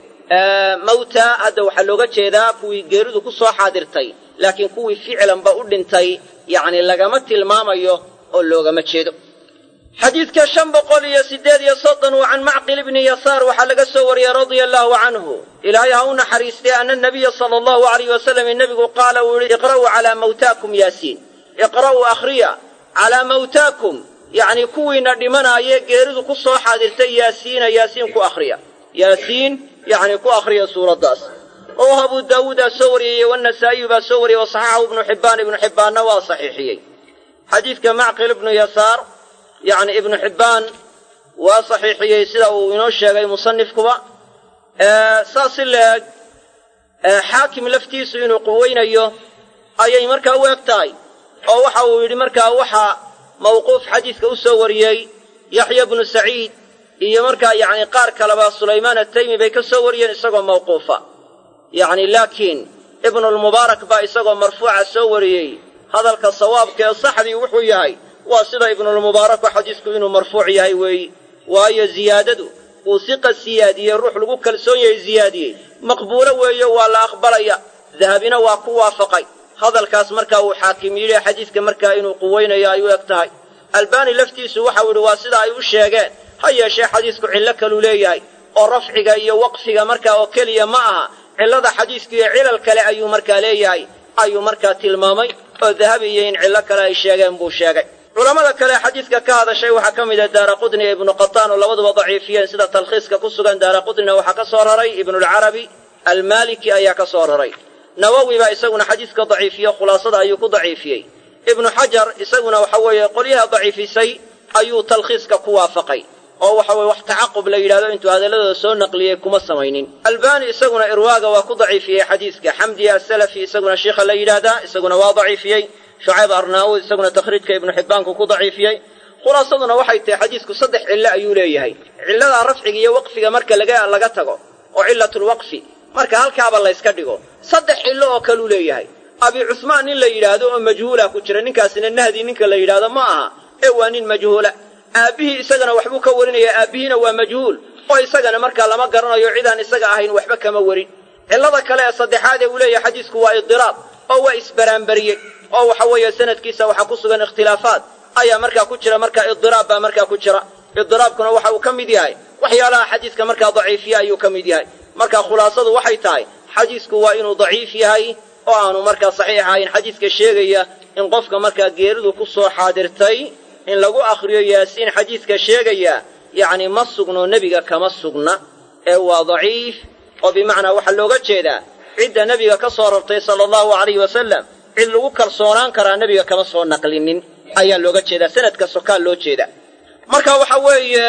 mawta hadda waxaa looga jeedaa kuwii geeridu ku soo xaadirtay laakiin kuwii ficlanba u dhintay yacni lagama tilmaamayo oo loogama jeedo xadiidka shan boqol iyo siddeed iyo soddon uu can macqil ibni yasaar waxaa laga soo wariyey radia allaahu canhu ilaahay ha u naxariistay ana nabiya sala allahu alayh wasalam nebigu qaala uu yihi iqra'uu calaa mawtaakum yaasiin iqra'uu akhriya calaa mawtaakum yacni kuwiina dhimanaayee geeridu ku soo xaadirtay yaasiina yaasiin ku akhriya yaasiin yacni ku akhriya suuraddaas oo abu daawuudaa soo wariyey wanasaa'iyu baa soo wariyey wasaxaxahu ibnu xibbaan ibnu xibbaanna waa saxiixiyey xadiidka macqil ibnu yasaar yacni ibnu xibbaan waa saxiixiyey sida uu inoo sheegay musanifkuba saas si la-eg xaakim laftiisu inuu quweynayo ayay markaa u eg tahay oo waxa uu yidhi markaa waxaa mawquuf xadiidka u soo wariyey yaxya bnu saciid iyo markaa yacni qaar kaleba sulaymaan ataymi bay ka soo wariyeen isagoo mawquufa yacni laakiin ibnulmubaarak baa isagoo marfuuca soo wariyey hadalka sawaabka ee saxdii wuxuu yahay waa sida ibnulmubaaraku xadiisku inuu marfuuc yahay weeyi waayo ziyaadadu uu siqa siyaadiyey ruux lagu kalsoon yahay ziyaadiyey maqbuulo weeye waa la aqbalaya dahabina waa ku waafaqay hadalkaas markaa uu xaakim yidhi xadiidka markaa inuu quweynayo ay u eg tahay albaani laftiisu waxau yidhi waa sida ay u sheegeen ha yeeshee xadiisku cillo kaluu leeyahay oo rafciga iyo waqfiga markaa oo keliya ma aha cillada xadiisku iyo cilal kale ayuu markaa leeyahay ayuu markaa tilmaamay oo dahabi iyo in cillo kale ay sheegeen buu sheegay culammada kale xadiidka ka hadashay waxaa ka mid ah daara qudni iyo ibnu qataan oo labaduba daciifiyeen sida talkhiiska ku sugan daara qudnina waxaa ka soo raray ibnulcarabi almaaliki ayaa ka soo raray nawowi baa isaguna xadiidka daciifiyo khulaasada ayuu ku daciifiyey ibnu xajar isaguna waxa weeye qolyaha daciifisay ayuu talkhiiska ku waafaqay oo waxa weye wax tacaqub la yidhahdo intuu hadalladooda soo naqliyey kuma samaynin albani isaguna irwaaga waa ku daciifiyey xadiiska xamdiya asalafi isaguna shiikha la yidhaahdaa isaguna waa daciifiyey shucayb arnaawud isaguna takhriijka ibnu xibbaanku ku daciifiyey khulaasaduna waxay tahay xadiisku saddex cillo ayuu leeyahay cilladaa rafciga iyo waqfiga marka laga laga tago oo cilatulwaqfi marka halkaaba layska dhigo saddex cillo oo kaluu leeyahay abi cusmaan nin la yidhaahdo oo majhuula ku jira ninkaasina nahdi ninka la yidhaahdo ma aha ee waa nin majhuula aabbihii isagana waxbuu ka warinayaa aabbihiina waa majhuul oo isagana markaa lama garanayo cidaan isaga ahayn waxba kama warin cillada kale ee saddexaad ee uu leeyahay xadiisku waa idiraab oo waa isbaraanbariyey oo waxa weeye sanadkiisa waxaa ku sugan ikhtilaafaad ayaa markaa ku jira markaa idiraab baa markaa ku jira idiraabkuna waxa uu ka mid yahay waxyaalaha xadiiska markaa daciifiya ayuu ka mid yahay marka khulaasadu waxay tahay xadiisku waa inuu daciif yahay oo aanu markaa saxiix ahayn xadiiska sheegaya in qofka markaa geeridu ku soo xaadirtay in lagu akhriyo yaasiin xadiiska sheegaya yacni ma sugno nebiga kama sugna ee waa daciif oo bimacnaa waxaa looga jeedaa cidda nebiga ka soo rartay sala allahu alayhi wasalam cid lagu kalsoonaan karaa nebiga kama soo naqlinin ayaa looga jeedaa sanadka sokaa loo jeeda marka waxa weeye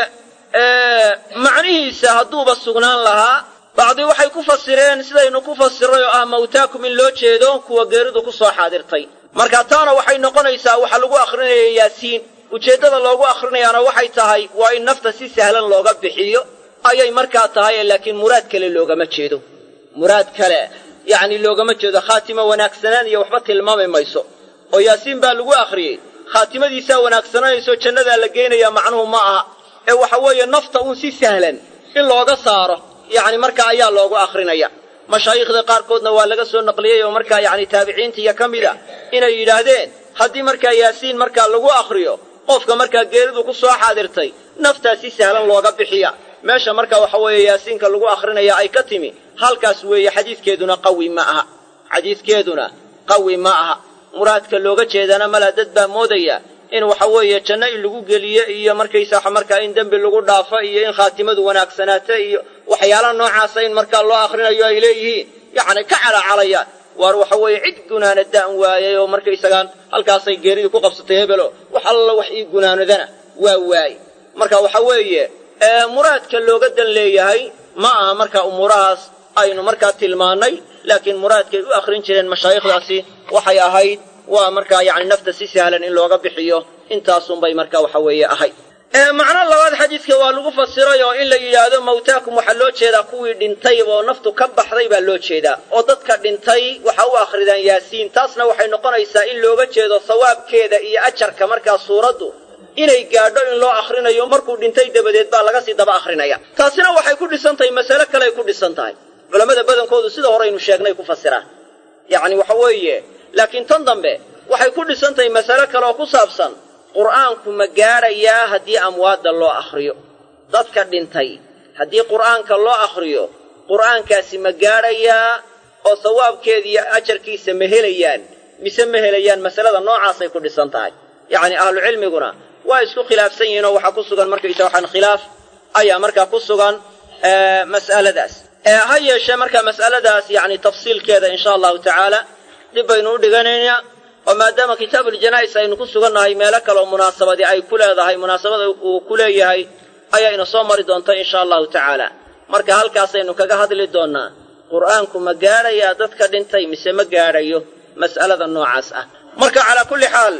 macnihiisa hadduuba sugnaan lahaa bacdi waxay ku fasireen sidaynu ku fasiray oo ah mawtaakum in loo jeedo kuwa geeridu ku soo xaadirtay marka taana waxay noqonaysaa waxa lagu akhrinaya yaasiin ujeeddada loogu akhrinayaana waxay tahay waa in nafta si sahlan looga bixiyo ayay markaa tahay laakiin muraad kale loogama jeedo muraad kale yacni loogama jeedo khaatimo wanaagsanaan iyo waxba tilmaami mayso oo yaasiin baa lagu akhriyey khaatimadiisaa wanaagsananayso jannadaa la geynayaa macnuhu ma aha ee waxa weeye nafta uun si sahlan in looga saaro yacni markaa ayaa loogu akhrinaya mashaayikhda qaarkoodna waa laga soo naqliyey oo markaa yacni taabiciintiiyo ka mid a inay yidhaahdeen haddii markaa yaasiin markaa lagu akhriyo qofka markaa geeridu ku soo xaadirtay naftaa si sahlan looga bixiya meesha markaa waxa weeye yaasiinka lagu akhrinaya ay ka timi halkaas weeye xadiidkeeduna qawi ma aha xadiidkeeduna qawi ma aha muraadka looga jeedana mala dad baa moodaya in waxa weeye janno in lagu geliyo iyo markaysaa markaa in dembi lagu dhaafo iyo in khaatimadu wanaagsanaato iyo waxyaalaha noocaasa in markaa loo akhrinayo ay leeyihiin yacni ka calaacalayaan waar waxa weeye cid gunaana da'an waayay oo markaysagaan halkaasay geeridii ku qabsatay hebelo wax alla wax ii gunaanadana waa waaye marka waxa weeye muraadka looga dan leeyahay ma aha marka umuurahaas aynu markaa tilmaannay laakiin muraadkay u akhrin jireen mashaayikhdaasi waxay ahayd waa markaa yacni nafta si sahlan in looga bixiyo intaasunbay marka waxa weeye ahayd macno labaad xadiidka waa lagu fasiray oo in la yidhaahdo mawtaakum waxaa loo jeedaa kuwii dhintay oo naftu ka baxday baa loo jeedaa oo dadka dhintay waxa u akhridaan yaasiin taasna waxay noqonaysaa in looga jeedo sawaabkeeda iyo ajarka markaa suuraddu inay gaadho in loo akhrinayo markuu dhintay dabadeed baa laga sii daba akhrinaya taasina waxay ku dhisan tahay masale kaleay ku dhisan tahay culammada badankoodu sida horeynu sheegnay ku fasiraan yacni waxa weeye laakiin tan dambe waxay ku dhisan tahay masale kale oo ku saabsan qur'aanku ma gaadhayaa haddii amwaadda loo akhriyo dadka dhintay haddii qur'aanka loo akhriyo qur'aankaasi ma gaadhayaa oo sawaabkeediiyo ajarkiisa ma helayaan mise ma helayaan masalada noocaasay ku dhisan tahay yacni ahlucilmiguna waa isku khilaafsan yihiin oo waxaa ku sugan markaysa waxaan khilaaf ayaa markaa ku sugan mas'aladaas ha yeeshee marka mas'aladaas yacni tafsiilkeeda insha allahu tacaala dib baynu u dhiganaynaa oo maadaama kitaabuljanaa'is aynu ku sugannahay meelo kaleoo munaasabadii ay ku leedahay munaasabada uu ku leeyahay ayaa ina soo mari doonta insha allahu tacaala marka halkaasaynu kaga hadli doonnaa qur'aanku ma gaadhayaa dadka dhintay mise ma gaadhayo mas'alada noocaas ah marka calaa kulli xaal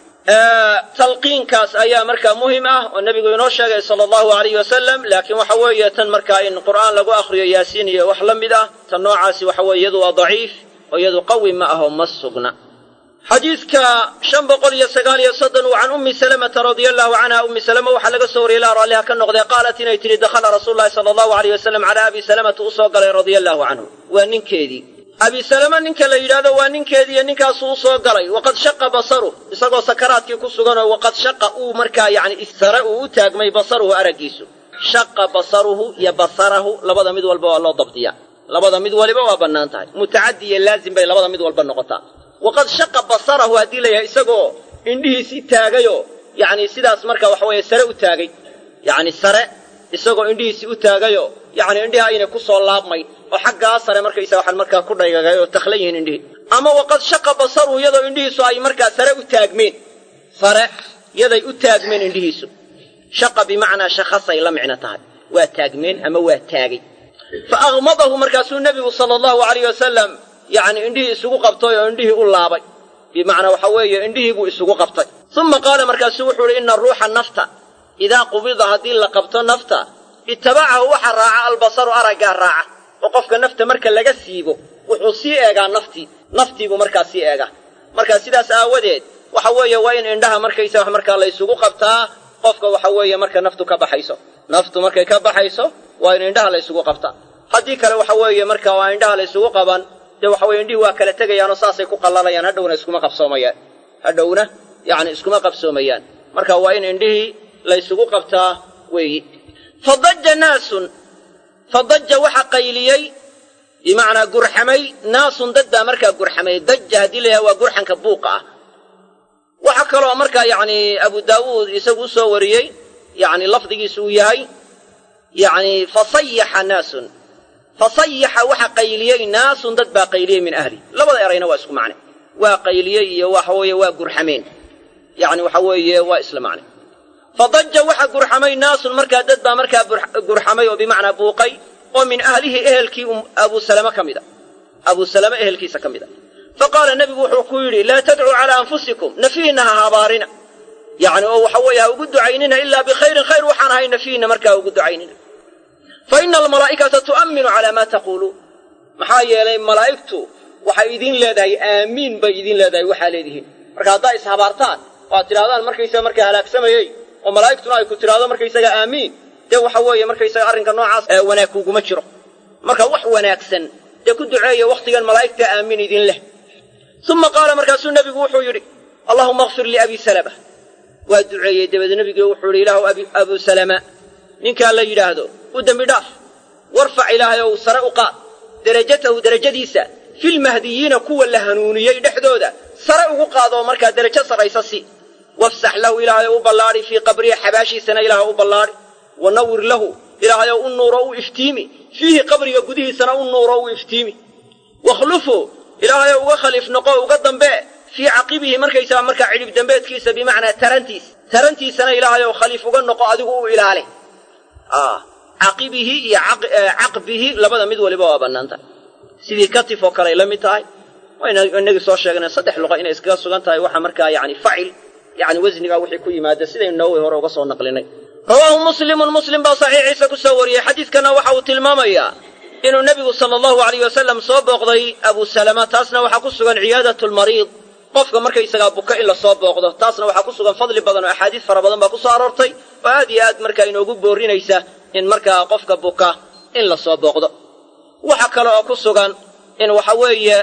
talqiinkaas ayaa markaa muhim ah oo nebigu inoo sheegay sala allahu alayhi wasalam laakiin waxa weeye tan markaa in qur'aan lagu akhriyo yaasiin iyo wax la mid ah tan noocaasi waxa weye iyadu waa daciif oo iyadu qawi ma aho ma sugna xadiidka shan boqol iyo sagaal iyo soddon can ummi salamata radia allahu canha ummi salama waxaa laga soo wariyey ilaa raalliha ka noqdee qaalat inay tidhi dakhala rasuulu llahi sala allahu alayh wasalam calaa abi salamata u soo galay radia allahu canhu waa ninkeedii abi salama ninka la yidhaahdo waa ninkeediiyo ninkaasuu u soo galay waqad shaqa basaruh isagoo sakaraadkii ku suganoo waqad shaqa uu markaa yacni sare uu u taagmay basaruhu araggiisu shaqa basaruhu iyo basarahu labada mid walba waa loo dabdiyaa labada mid waliba waa bannaan tahay mutacaddi iyo laazim bay labada mid walba noqotaa waqad shaqa basarahu haddii la yahay isagoo indhihiisii taagayoo yacni sidaas marka waxa weeye sare u taagay yacni sare isagoo indhihiisii u taagayoo yacni indhihi aynay ku soo laabmay oo xaggaa sare markaysa waxaan markaa ku dhaygagay oo takhlan yihiin indhihii ama waqad shaqa basaruhu iyadoo indhihiisu ay markaa sare u taagmeen sare yaday u taagmeen indhihiisu shaqa bimacnaa shakhasay la micno tahay waa taagmeen ama waa taagay fa aghmadahu markaasuu nebigu sala allahu alayh wasalam yacni indhihii isugu qabtay oo indhihii u laabay bimacnaa waxa weeye indhihii buu isugu qabtay uma qaala markaasuu wuxuu ihi ina ruuxa nafta idaa qubida haddii la qabto nafta itabacahu waxa raaca albasaru araggaa raaca oo qofka nafta marka laga siibo wuxuu sii eegaa naftii naftiibuu markaa sii eegaa marka sidaas aawadeed waxa weeye waa in indhaha markaysa wax markaa la ysugu qabtaa qofka waxa weeye marka naftu ka baxayso naftu markay ka baxayso waa in indhaha la ysugu qabtaa haddii kale waxa weeye marka waa indhaha la ysugu qaban dee waxa weye indhihii waa kala tegayaanoo saasay ku qallalayaan hadhowna iskuma qabsoomayaan hadhowna yacni iskuma qabsoomayaan marka waa in indhihii la ysugu qabtaa weeyi fadaja naasun fadaja waxa qayliyey bimacnaa gurxamay naasun dad baa markaa gurxamay daja haddii la yahay waa gurxanka buuqa ah waxa kaloo markaa yacni abu daawuud isagu u soo wariyey yacni lafdigiisu uu yahay yacni fasayaxa naasun fasayaxa waxa qayliyey naasun dad baa qayliyey min ahli labada erayna waa isku macne waa qayliyey iyo waxa weeye waa gurxameen yacni waxa weeye waa isla macne fadaja waxa gurxamay naasun markaa dad baa markaa gurxamay oo bimacnaa buuqay oo min ahlihi ehelkii abu salama ka mid a abu salama ehelkiisa ka mid a fa qaala nebigu wuxuu ku yidhi laa tadcuu calaa anfusikum nafihinna ha habaarina yacni oo waxa weeye ha ugu ducaynina ilaa bikhayrin khayr waxaan ahay nafihinna markaa ha ugu ducaynina fa ina almalaa'ikata tu'amminu calaa maa taquuluun maxaa yeelay malaa'igtu waxay idiin leedahay aamiin bay idiin leedahay waxaa leedihiin marka haddaa ishabaartaan oo aad tidhahdaan markaysaga markaa halaagsamayey oo malaa'igtuna ay ku tidhaahdo markaysaga aamiin dee waxa weeye markaysaga arrinka noocaas wanaag kuguma jiro marka wax wanaagsan dee ku duceeya wakhtigan malaa'igta aamiin idin leh uma qaala markaasuu nebigu wuxuu yidhi allahuma akfir liabi salama waa duceeyey dabeed nebigi wuxuu yidhi ilaahu abu salama ninkaa la yidhaahdo u dembi dhaaf warfac ilaahay ow sare u qaad derajatahu derajadiisa filmahdiyiina kuwa la hanuuniyey dhexdooda sare ugu qaadoo markaa derajo sarraysa si wafsax lahu ilaahay u ballaadhi fii qabrihi xabaashiisana ilaahay u ballaadhi wa nawir lahu ilaahayow u nuuro u iftiimi fiihi qabriga gudihiisana u nuuro u iftiimi wakhlufu ilaahayow uga khaliif noqo uga dambe fii caqibihi markaysaga markaa cidhib dambeedkiisa bimacnaa tarantiis tarantiisana ilaahayow khaliif uga noqo adigu u ilaali caqibihi iyo caqbihi labada mid waliba waa bannaan tahay sidii katif oo kale ay la mid tahay wayna inagii soo sheegnay saddex luqa inay iskaga sugan tahay waxa markaa yani facil yani wasnigaa wixii ku yimaada sidaynu nawowi hore uga soo naqlinay rawaahu muslimun muslim baa saxiixiisa ku soo wariyey xadiidkana waxa uu tilmaamayaa inuu nebigu sala allahu alayh wasalam soo booqday abu salama taasna waxaa ku sugan ciyaadatu lmariid qofka markaysagaa buka in la soo booqdo taasna waxaa ku sugan fadli badan oo axaadiis fara badan baa ku soo aroortay oo aad iyo aad markaa inoogu boorinaysa in markaa qofka buka in la soo booqdo waxa kale oo ku sugan in waxa weeye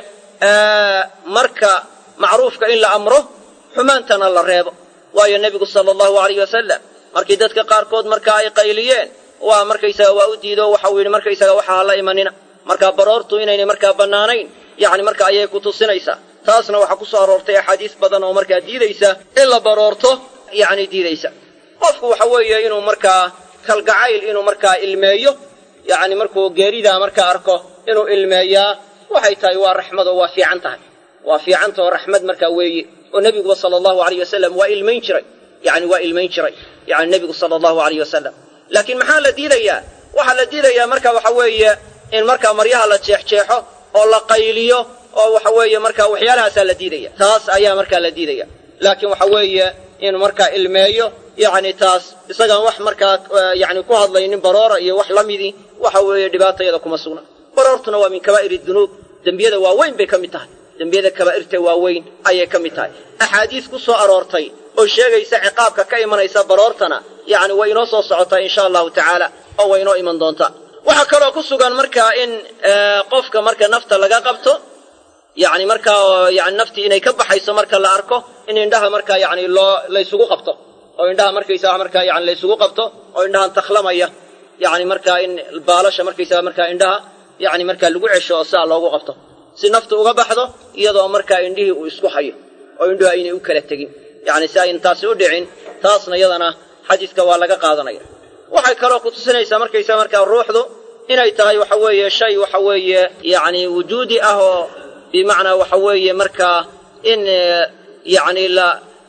marka macruufka in la amro xumaantana la reebo waayo nebigu sala allahu alayh wasalam markii dadka qaarkood markaa ay qayliyeen waa markaysaga waa u diido waxau yidhi markaysaga waxa ha la imanina markaa baroortu inaynay markaa bannaanayn yacni marka ayay ku tusinaysaa taasna waxaa ku soo aroortay axaadiis badan oo markaa diidaysa in la baroorto yacni diidaysa qofku waxa weeye inuu markaa kalgacayl inuu markaa ilmeeyo yacni markuu geeridaa markaa arko inuu ilmeeyaa waxay tahay waa raxmad oo waa fiican tahay waa fiicanta oo raxmad markaa weeye oo nebiguba sala allahu alayh wasalam waa ilmayn jiray yani waa ilmayn jiray yani nebigu sala allahu alayh wasalam laakiin maxaa la diidayaa waxaa la diidayaa marka waxa weeye in markaa maryaha la jeexjeexo oo la qayliyo oo waxa weeye markaa waxyaalahaasaa la diidaya taas ayaa markaa la diidaya laakiin waxa weeye in markaa ilmeeyo yacni taas isagaan wax markaa yani ku hadlaynin baroora iyo wax la midii waxa weeye dhibaatayada kuma sugna baroortuna waa min kabaa'ir dunuub dembiyada waaweyn bay ka mid tahay dembiyada kabaa'irta waaweyn ayay ka mid tahay axaadiis ku soo aroortay oo sheegaysa ciqaabka ka imanaysa baroortana yacni way inoo soo socotaa insha allahu tacaala oo way inoo iman doontaa waxaa kaloo ku sugan markaa in qofka marka nafta laga qabto yacni markaa yani naftii inay ka baxayso marka la arko in indhaha markaa yani loo laysugu qabto oo indhaha markaysaga markaa yani laysugu qabto oo indhahan takhlamaya yani markaa in baalasha markaysaga markaa indhaha yani markaa lagu cesho oo sidaa loogu qabto si naftu uga baxdo iyadoo markaa indhihii uu isku hayo oo indhuhu aynay u kala tegin yani si ayn taasi u dhicin taasna iyadana xadiiska waa laga qaadanaya waxay kaloo ku tusinaysaa markaysaga markaa ruuxdu inay tahay waxa weeye shay waxa weeye yani wujuudi ah oo bimacnaa waxa weeye markaa in yani la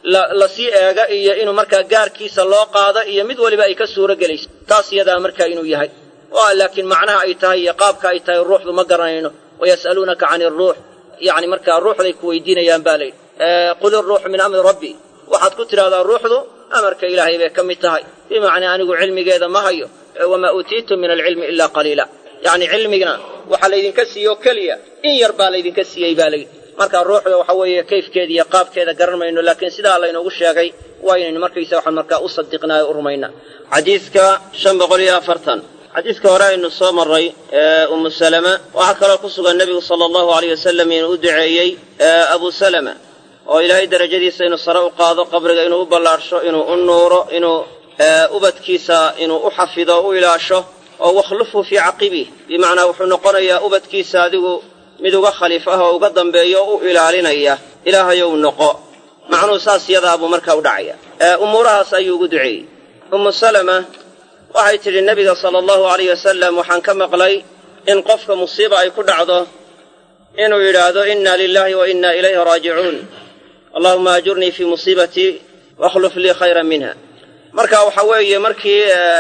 la sii eega iyo inuu markaa gaarkiisa loo qaado iyo mid waliba ay ka suuro gelayso taas iyadaa markaa inuu yahay oo laakiin macnaha ay tahay iyo qaabka ay tahay ruuxdu ma garanayno wayas'aluunaka cani aruux yacni markaa ruuxday ku weydiinayaan baa layidhi qul iruuxu min amri rabbi waxaad ku tidhahdaa ruuxdu amarka ilaahay bay ka mid tahay bimacnaa anigu cilmigeeda ma hayo wamaa uutiitum min alcilmi ilaa qaliila yacni cilmigna waxaa laydinka siiyeoo keliya in yar baa laydinka siiyey baa layidhi marka ruuxda waxa weeye kayfkeeda iyo qaabkeeda garan mayno laakiin sidaa laynoogu sheegay waa inaynu markaysa waxaan markaa u sadiqnaayo u rumayna xadiidka shan boqol iyo afartan xadiidka hore aynu soo marray ee ummu salama waxaa kaloo ku sugan nebigu sala allahu aleyh wasalam inuu u duceeyey abu salama oo ilaahay darajadiisa inuu sare u qaado qabriga inuu u ballaadhsho inuu u nuuro inuu ubadkiisa inuu u xafido u ilaasho oo wakhlufhu fii caqibih bimacnaa wuxuu noqonayaa ubadkiisa adigu mid uga khaliif ah oo uga dambeeya oo u ilaalinaya ilaahayow noqo macnuhu saas yadaa buu markaa u dhacaya umuurahaas ayuu ugu duceeyey ummu salama waxay tidhi nebiga sala allahu alayh wasalam waxaan ka maqlay in qofka musiiba ay ku dhacdo inuu yidhaahdo inna lilaahi wa inna ilayhi raajicuun allahuma ajurnii fii musiibatii wakhluf lii khayran minha marka waxa weeye markii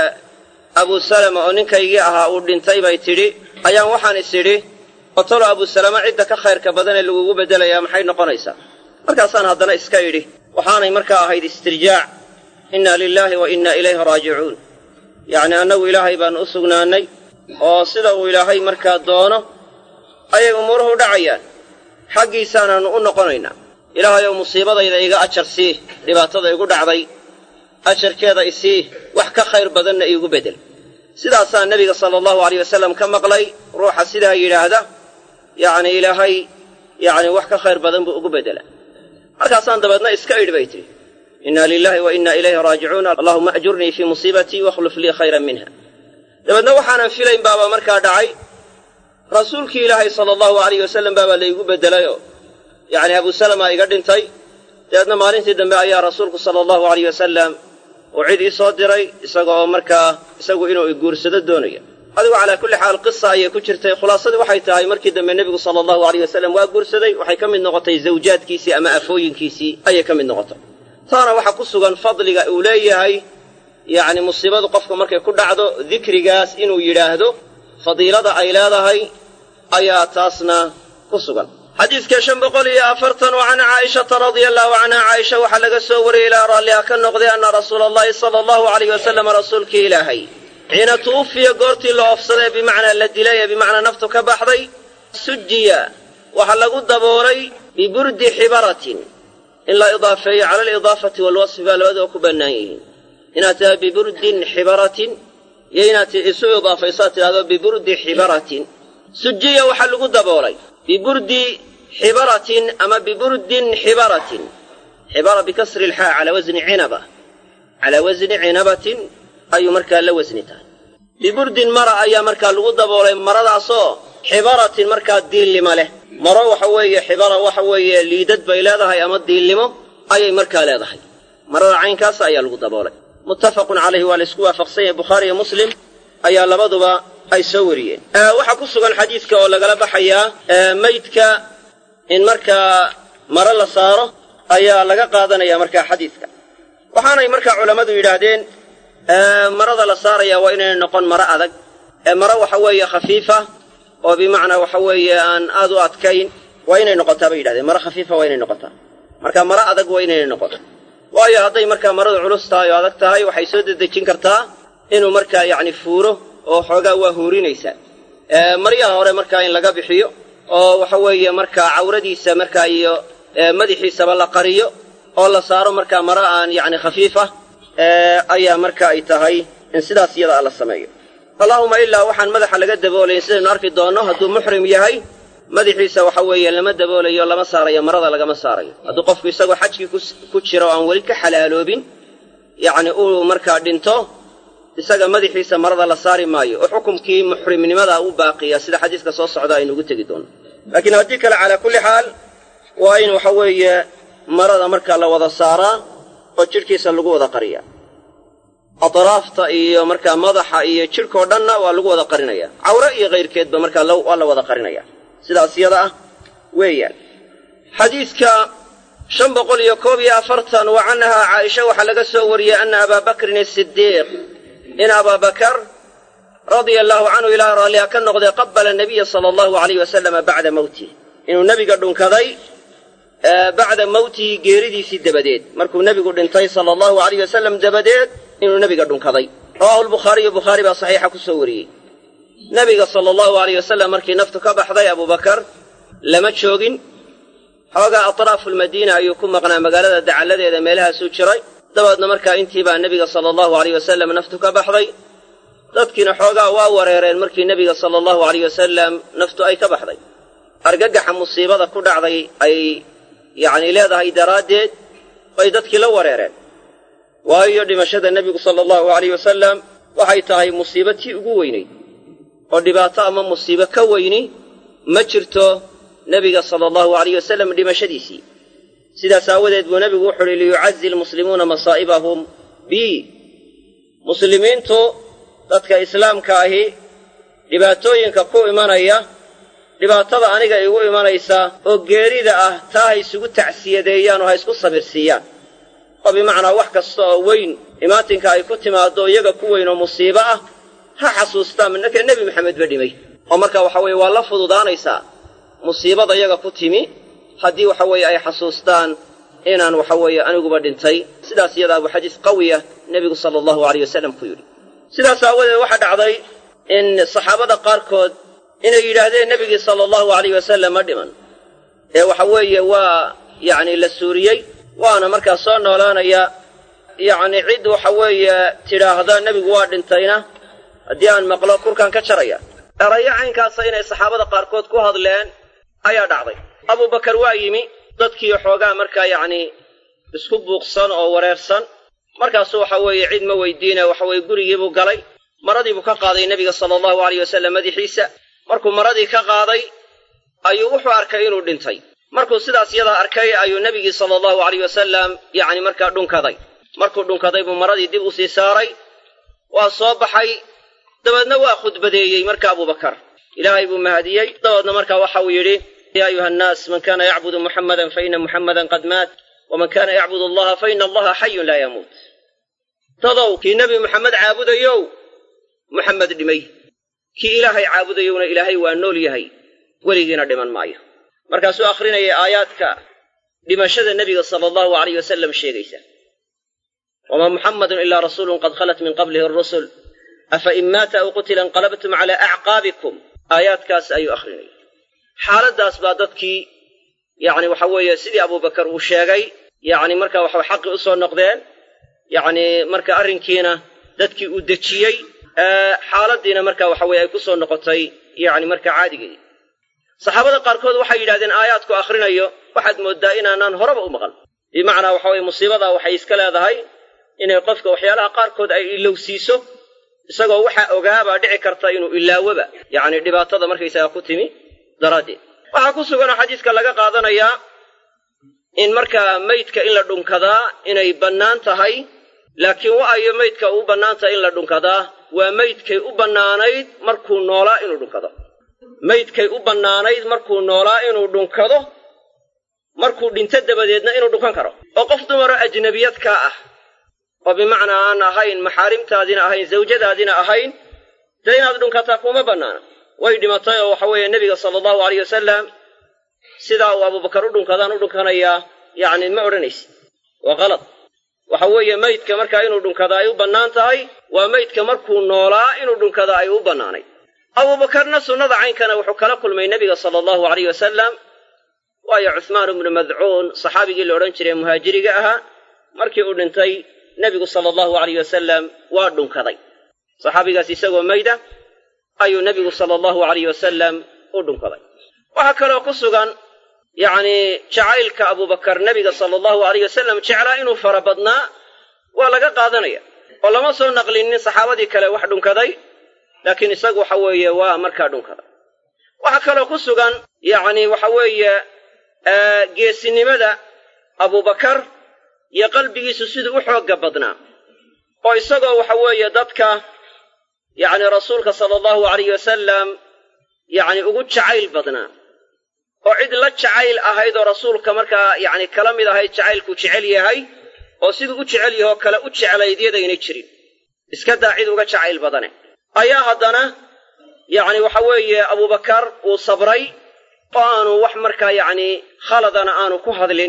abu salama oo ninkaygii ahaa uu dhintay bay tidhi ayaan waxaan is idhi otolo abu salama cidda ka khayrka badan ee lagugu beddelayaa maxay noqonaysaa markaasaan haddana iska idhi waxaanay markaa ahayd istirjaac inna lilaahi wa inna ilayhi raajicuun yacni annagu ilaahay baannu u sugnaannay oo sida uu ilaahay markaa doono ayay umuuruhu dhacayaan xaggiisaanaannu u noqonaynaa ilaahay ow musiibadayda iga ajar sii dhibaatada igu dhacday ajarkeeda isii wax ka khayr badanna iigu beddel sidaasaa nebiga sala allahu aleyh wasalam ka maqlay ruuxa sidaa yidhaahda yacni ilaahay yacni wax ka khayr badan buu ugu beddela markaasaan dabeedna iska idhi bay tidhi inna lilaahi wa inna ilayhi raajicuun allahuma ajurnii fii musiibatii wakhluf lii khayran minha dabeedna waxaanan filayn baabaa markaa dhacay rasuulkii ilaahay sala allahu alayh wasalam baabaa laygu beddelayoo yacni abu salama iga dhintay dabeedna maalintii dambe ayaa rasuulku sala allahu alayh wasalam uu cid ii soo diray isaga oo markaa isagu inuu iguursado doonaya adigu calaa kulli xaal qisa ayay ku jirtay khulaasadii waxay tahay markii dambe nebigu sala allahu alayh wasalam waa guursaday waxay ka mid noqotay zawjaadkiisii ama afooyinkiisii ayay ka mid noqotay taana waxaa ku sugan fadliga uu leeyahay yacni musiibadu qofka markay ku dhacdo dikrigaas inuu yidhaahdo fadiilada ay leedahay ayaa taasna ku sugan xadiidka shan boqol iyo afartan oo can caa'ishata radia allahu canha caaisha waxaa laga soo wariyey ilaa raalliha ka noqday anna rasuula allahi sala allahu alayh wasalam rasuulkii ilaahay xiina tuwufiya goortii la oofsaday bimacnaa la dilay ee bimacnaa naftu ka baxday sujiya waxaa lagu daboolay biburdi xibaratin in la idaafeeyo cala alidaafati waalwasfi baa labadaba ku bannaan yihiin inaad tidhahdo biburdin xibaratin iyo inaad isu idaafayso aad tidhahdo biburdi xibaratin sujiya waxaa lagu daboolay biburdi xibaratin ama biburdin xibaratin xibara bikasri lxaa calaa wasni cinaba calaa wasni cinabatin ayuu markaa la wasni tahay biburdin mara ayaa markaa lagu daboolay maradaasoo xibaratin markaa diillima leh maro waxa weeye xibara waxa weeye liidad bay leedahay ama diillimo ayay markaa leedahay marada caynkaas ayaa lagu daboolay muttafaqun calayhi waa laysku waafaqsan yahay bukhaari iyo muslim ayaa labaduba ay soo wariyeen waxaa ku sugan xadiidka oo lagala baxayaa maydka in markaa maro la saaro ayaa laga qaadanaya markaa xadiidka waxaanay markaa culammadu yidhaahdeen marada la saaraya waa inayna noqon maro adag ee maro waxa weeye khafiifa oo bimacnaa waxa weeye aan aad u adkayn waa inay noqotaa bay yidhahdeen maro khafiifa waa inay noqotaa marka maro adag waa inayna noqoto waayo hadday markaa maradu culus tahay oo adag tahay waxay soo dedejin kartaa inuu markaa yacni fuuro oo xoogaa waa huurinaysaa maryaha hore markaa in laga bixiyo oo waxa weeye markaa cawradiisa markaa iyo madaxiisaba la qariyo oo la saaro markaa maro aan yacni khafiif ah ayaa marka ay tahay in sidaas iyada la sameeyo allaahuma ilaa waxaan madaxa laga daboolayn sidaynu arki doonno hadduu muxrim yahay madaxiisa waxa weeye lama daboolayo lama saarayo marada lagama saarayo hadduu qofku isagoo xajkii ku jiro o aan weli ka xalaaloobin yacni uu markaa dhinto isaga madaxiisa marada la saari maayo oo xukumkii muxrimnimada u baaqiya sida xadiiska soo socda aynu ugu tegi doonno laakiin haddii kale calaa kulli xaal waa in waxa weeye marada markaa la wada saaraa oo jidhkiisa lagu wada qariya atraafta iyo markaa madaxa iyo jidhkao dhanna waa lagu wada qarinaya cawre iyo kayrkeedba markaa waa la wada qarinaya sidaas yada ah weeyaan xadiidka shan boqol iyo koob iyo afartan wa canhaa caaisha waxaa laga soo wariyey ana abaa bakrin asidiiq in abaa bakar radia allaahu canhu ilaah raalliha ka noqday qabala nabiya sala allahu alayh wasalama bacda mowtih inuu nebiga dhunkaday bacda mowtihi geeridiisii dabadeed markuu nebigu dhintay sala allahu alayh wasalam dabadeed inuu nebiga dhunkaday rawaahu lbukhaariyu bukhaari baa saxiixa ku soo wariyey nebiga sala allahu alayh wasalam markii naftu ka baxday abubakar lama joogin xoogaa atraafu lmadiina ayuu ku maqnaa magaalada dacalladeeda meelahaasuu jiray dabeedna markaa intii baa nebiga sala allahu alayh wasalam naftu ka baxday dadkiina xoogaa waa wareereen markii nebiga sala allahu alayh wasalam naftu ay ka baxday argagaxa musiibada ku dhacday ay yacni leedahay daraaddeed bay dadkii la wareereen waayo dhimashada nebigu sala allahu alayh wasalam waxay tahay musiibo tii ugu weynayd oo dhibaato ama musiibo ka weyni ma jirto nebiga sala allahu alayh wasalam dhimashadiisii sidaas aawadeed buu nebigu wuxu uhi liyucazi lmuslimuuna masaa'ibahum bi muslimiintu dadka islaamka ahi dhibaatooyinka ku imanaya dhibaatada aniga igu imanaysa oo geerida ah taa ha isugu tacsiyadeeyaan oo ha isku sabirsiiyaan oo bimacnaa wax kasta oo weyn imaatinka ay ku timaaddo iyaga ku weyn oo musiibo ah ha xasuustaan minaka nebi maxamed ba dhimay oo marka waxa weeye waa la fududaanaysaa musiibada iyaga ku timi haddii waxa weeye ay xasuustaan inaan waxa weeye aniguba dhintay sidaas iyadaa buu xadiis qawiya nebigu sala allahu alayh wasalam ku yidhi sidaas aawadeed waxaa dhacday in saxaabada qaarkood inay yidhaahdeen nebigii sala allahu alayh wasalam ma dhiman ee waxa weeye waa yacni la suuriyey waana markaa soo noolaanaya yacni cid waxa weeye tidhaahda nebigu waa dhintayna haddii aan maqlo kurkaan ka jaraya erayo caynkaasa inay saxaabada qaarkood ku hadleen ayaa dhacday abubakar waa yimi dadkii xoogaa markaa yacni isku buuqsan oo wareersan markaasu waxa weeye cid ma weydiine waxa weeye gurigiibuu galay maradiibuu ka qaaday nebiga sala allahu alayh wasalam madaxiisa markuu maradii ka qaaday ayuu wuxuu arkay inuu dhintay markuu sidaas yadaa arkay ayuu nebigii sala allahu alayh wasalam yacni markaa dhunkaday markuu dhunkaday buu maradii dib u sii saaray waa soo baxay dabeedna waa khudbadeeyey marka abubakar ilaahay buu mahadiyey dabeedna markaa waxa uu yidhi yaa ayuha annaas man kana yacbudu muxammadan faina muxammadan qad maat waman kana yacbud allaha faina allaha xayun laa yamuut dadow kii nebi muxamed caabudayow muxamed dhimay kii ilaahay caabudayowna ilaahay waa nool yahay weligiina dhiman maayo markaasuu akhrinayay aayaadka dhimashada nebiga sala allahu alayh wasalam sheegaysa wamaa muxammadun ilaa rasuulun qad khalat min qablihi arusul afa in maata aw qutila inqalabtum calaa acqaabikum aayaadkaas ayuu akhrinayay xaaladdaas baa dadkii yacni waxa weeye sidii abubakar uu sheegay yacni marka waxa xaqii u soo noqdeen yacni marka arrinkiina dadkii uu dejiyey xaaladdiina marka waxa weye ay ku soo noqotay yacni marka caadigeedii saxaabada qaarkood waxay yidhahdeen aayaadku akhrinayo waxaad mooddaa inaanaan horeba u maqal bimacnaa waxa weye musiibadaa waxay iska leedahay inay qofka waxyaalaha qaarkood ay ilowsiiso isagoo waxaa ogaabaa dhici karta inuu ilaawoba yacni dhibaatada markaysaga ku timi daraaddeed waxaa ku suganoo xadiiska laga qaadanayaa in markaa maydka in la dhunkadaa inay bannaan tahay laakiin wa'ayo maydka u bannaan tahay in la dhunkadaa waa maydkay u bannaanayd markuu noolaa inuu dhunkado maydkay u bannaanayd markuu noolaa inuu dhunkado markuu dhinto dabadeedna inuu dhunkan karo oo qof dumaro ajnabiyadkaa ah oo bimacnaa aan ahayn maxaarimtaadina ahayn zawjadaadina ahayn dee inaad dhunkataa kuma bannaana way dhimatay oo waxa weeye nebiga sala allahu alayh wasalam sidaa uu abubakar u dhunkadaan u dhunkanayaa yacni ma odhanaysid waa qalad waxa weeye maydka markaa inuu dhunkada ay u bannaan tahay waa maydka markuu noolaa inuu dhunkada ay u bannaanay abuubakarna sunnada caynkana wuxuu kala kulmay nebiga sala allahu alayh wasalam waayo cuhmaan ibnu madcuun saxaabigii la odhan jiray muhaajiriga ahaa markii uu dhintay nebigu sala allahu alayh wasalam waa dhunkaday saxaabigaas isagoo mayda ayuu nebigu sala allahu alayh wasalam u dhunkaday waxaa kaloo ku sugan yacni jacaylka abubakar nebiga sala allahu alayh wasalam jeclaa inuu fara badnaa waa laga qaadanaya oo lama soo naqlinin saxaabadii kale wax dhunkaday laakiin isagu waxa weeye waa markaa dhunkaday waxaa kaloo ku sugan yacni waxa weeye geesinimada abubakar iyo qalbigiisu siduu u xoogga badnaa oo isagoo waxa weeye dadka yacni rasuulka sala allahu alayh wasalam yacni ugu jacayl badnaa oo cid la jacayl ahayd oo rasuulka markaa yacni kala mid ahayd jacaylku jecel yahay oo siduu u jecel yahoo kale u jeclayd yadaynay jirin iska daa cid uga jacayl badane ayaa haddana yacni waxa weeye abubakar uu sabray oo aanu wax markaa yacni khaladana aanu ku hadlin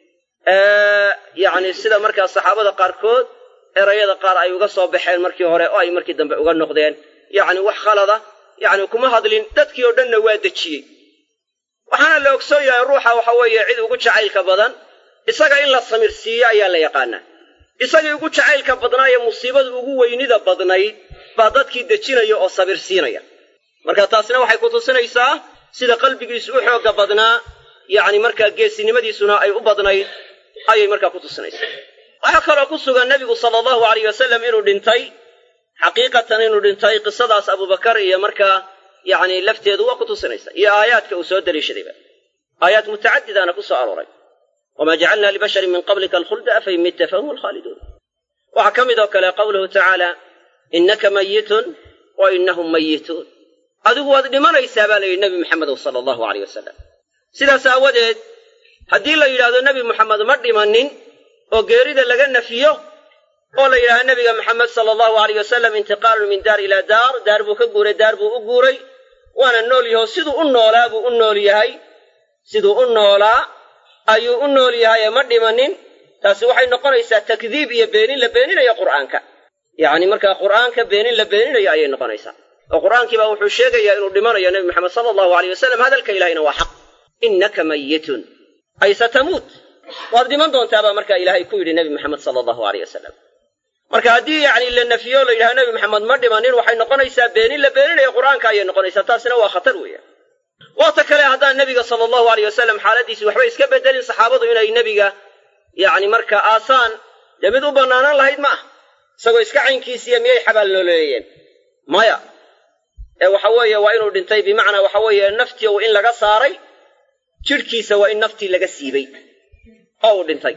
yacni sida markaa saxaabada qaarkood erayada qaar ay uga soo baxeen markii hore oo ay markii dambe uga noqdeen yacni wax khalada yacni kuma hadlin dadkii oo dhanna waa dejiyey waxaana la ogsoon yahay ruuxa waxa weeye cid ugu jacaylka badan isaga in la samirsiiyo ayaa la yaqaanaa isagii ugu jacaylka badnaa ee musiibada ugu weynida badnayd baa dadkii dejinaya oo sabirsiinaya marka taasina waxay ku tusinaysaa sida qalbigiisu u xoogga badnaa yacni markaa geesinimadiisuna ay u badnayd ayay markaa ku tusinaysaa waxaa kaloo ku sugan nebigu sala allahu alayh wasalam inuu dhintay xaqiiqatan inuu dhintay qisadaas abubakar iyo markaa yacni lafteedu waa ku tusinaysa iyo aayaadka uu soo deliishadayba aayaad mutacadidaana ku soo arooray wamaa jacalnaa libasharin min qablika alkhulda afain mitta fahum alkhaaliduun waxaa ka mid oo kale qawluhu tacaala innaka mayitun wa innahum mayituun adigu waad dhimanaysaa baa la yidhi nebi maxamedow sala allahu aleyh wasalam sidaas aawadeed haddii la yidhaahdo nebi moxamed ma dhimanin oo geerida laga nafiyo oo la yidhahdo nebiga maxamed sala allahu aleyh wasalam intiqaalun min daar ilaa daar daar buu ka guuray daar buu u guuray waana nool yaho siduu u noolaa buu u nool yahay siduu u noolaa ayuu u nool yahay ee ma dhimanin taasi waxay noqonaysaa takdiib iyo beenin la beeninayo qur'aanka yacni markaa qur'aanka beenin la beeninayo ayay noqonaysaa oo qur'aankii baa wuxuu sheegayaa inuu dhimanayo nebi maxamed sala allahu aleyh wasalam hadalka ilahayna waa xaq innaka mayitun ay satamuut waad dhiman doontaabaa markaa ilaahay ku yidhi nebi maxamed sala allahu aleyh wasalam marka haddii yacni la nafiyo la yidhahdo nebi maxamed ma dhimanin waxay noqonaysaa beenin la beeninayo qur'aanka ayay noqonaysaa taasina waa khatar weeyaan waata kale haddaan nebiga sala allahu aleyh wasalam xaaladiisi waxba iska bedelin saxaabadu inay nebiga yacni marka aasaan dee mid u bannaanaan lahayd ma ah isagoo iska caynkiisiiya miyay xabaal nooleeyeen maya ee waxa weeye waa inuu dhintay bimacnaa waxa weeye naftii u in laga saaray jidhkiisa waa in naftii laga siibay oo uu dhintay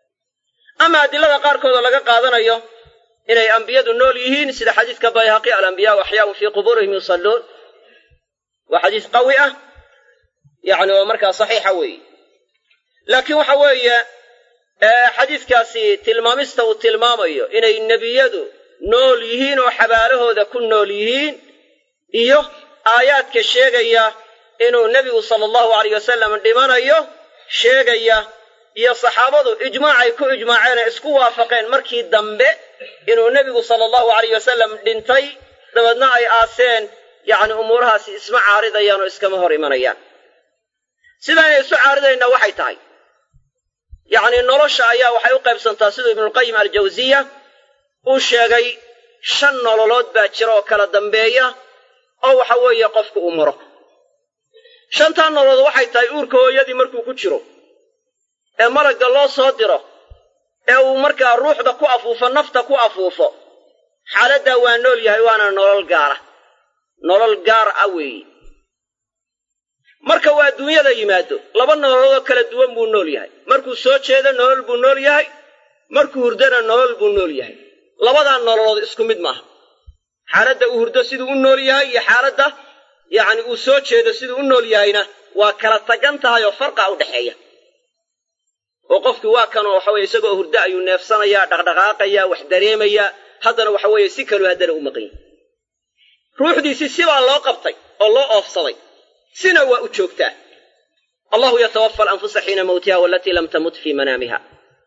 ama adilada qaarkoodoo laga qaadanayo inay ambiyadu nool yihiin sida xadiiska bayhaqi alambiyaau axyaau fii qubuurihim yusalluun waa xadiis qawi ah yacni oo markaa saxiixa weeye laakiin waxa weeye xadiiskaasi tilmaamista uu tilmaamayo inay nebiyadu nool yihiin oo xabaalahooda ku nool yihiin iyo aayaadka sheegaya inuu nebigu sala allahu aleyh wasalam dhimanayo sheegaya iyo saxaabadu ijmaacay ku ijmaaceen ee isku waafaqeen markii dambe inuu nebigu sala allahu aleyh wasalam dhintay dabeedna ay aaseen yacni umuurahaasi isma caaridayaan oo iskama hor imanayaan sidaanay isu caaridaynaa waxay tahay yacni nolosha ayaa waxay u qaybsantaa siduu ibnulqayim aljawsiya uu sheegay shan nololood baa jira oo kala dambeeya oo waxa weeye qofku uu maro shantaa nololood waxay tahay uurka hooyadii markuu ku jiro ee malagga loo soo diro ee uu markaa ruuxda ku afuufo nafta ku afuufo xaaladdaa waa nool yahay waana nolol gaara nolol gaar ah weeye marka uu adduunyada yimaado laba nololoodoo kala duwan buu nool yahay markuu soo jeedo nolol buu nool yahay markuu hurdana nolol buu nool yahay labadaa nololood isku mid maaha xaaladda uu hurdo siduu u nool yahay iyo xaaladda yacni uu soo jeedo siduu u nool yahayna waa kala tagan tahay oo farqa u dhexeeya oo qofkii waa kanoo waxa weye isagoo hurdo ayuu neefsanayaa dhaqdhaqaaqayaa wax dareemayaa haddana waxa weeye si kaluu haddana u maqan yahay ruuxdiisii sibaa loo qabtay oo loo oofsaday sina waa u joogtaa allahu yatawafa alanfusa xiina mawtiha walatii lam tamut fii manaamiha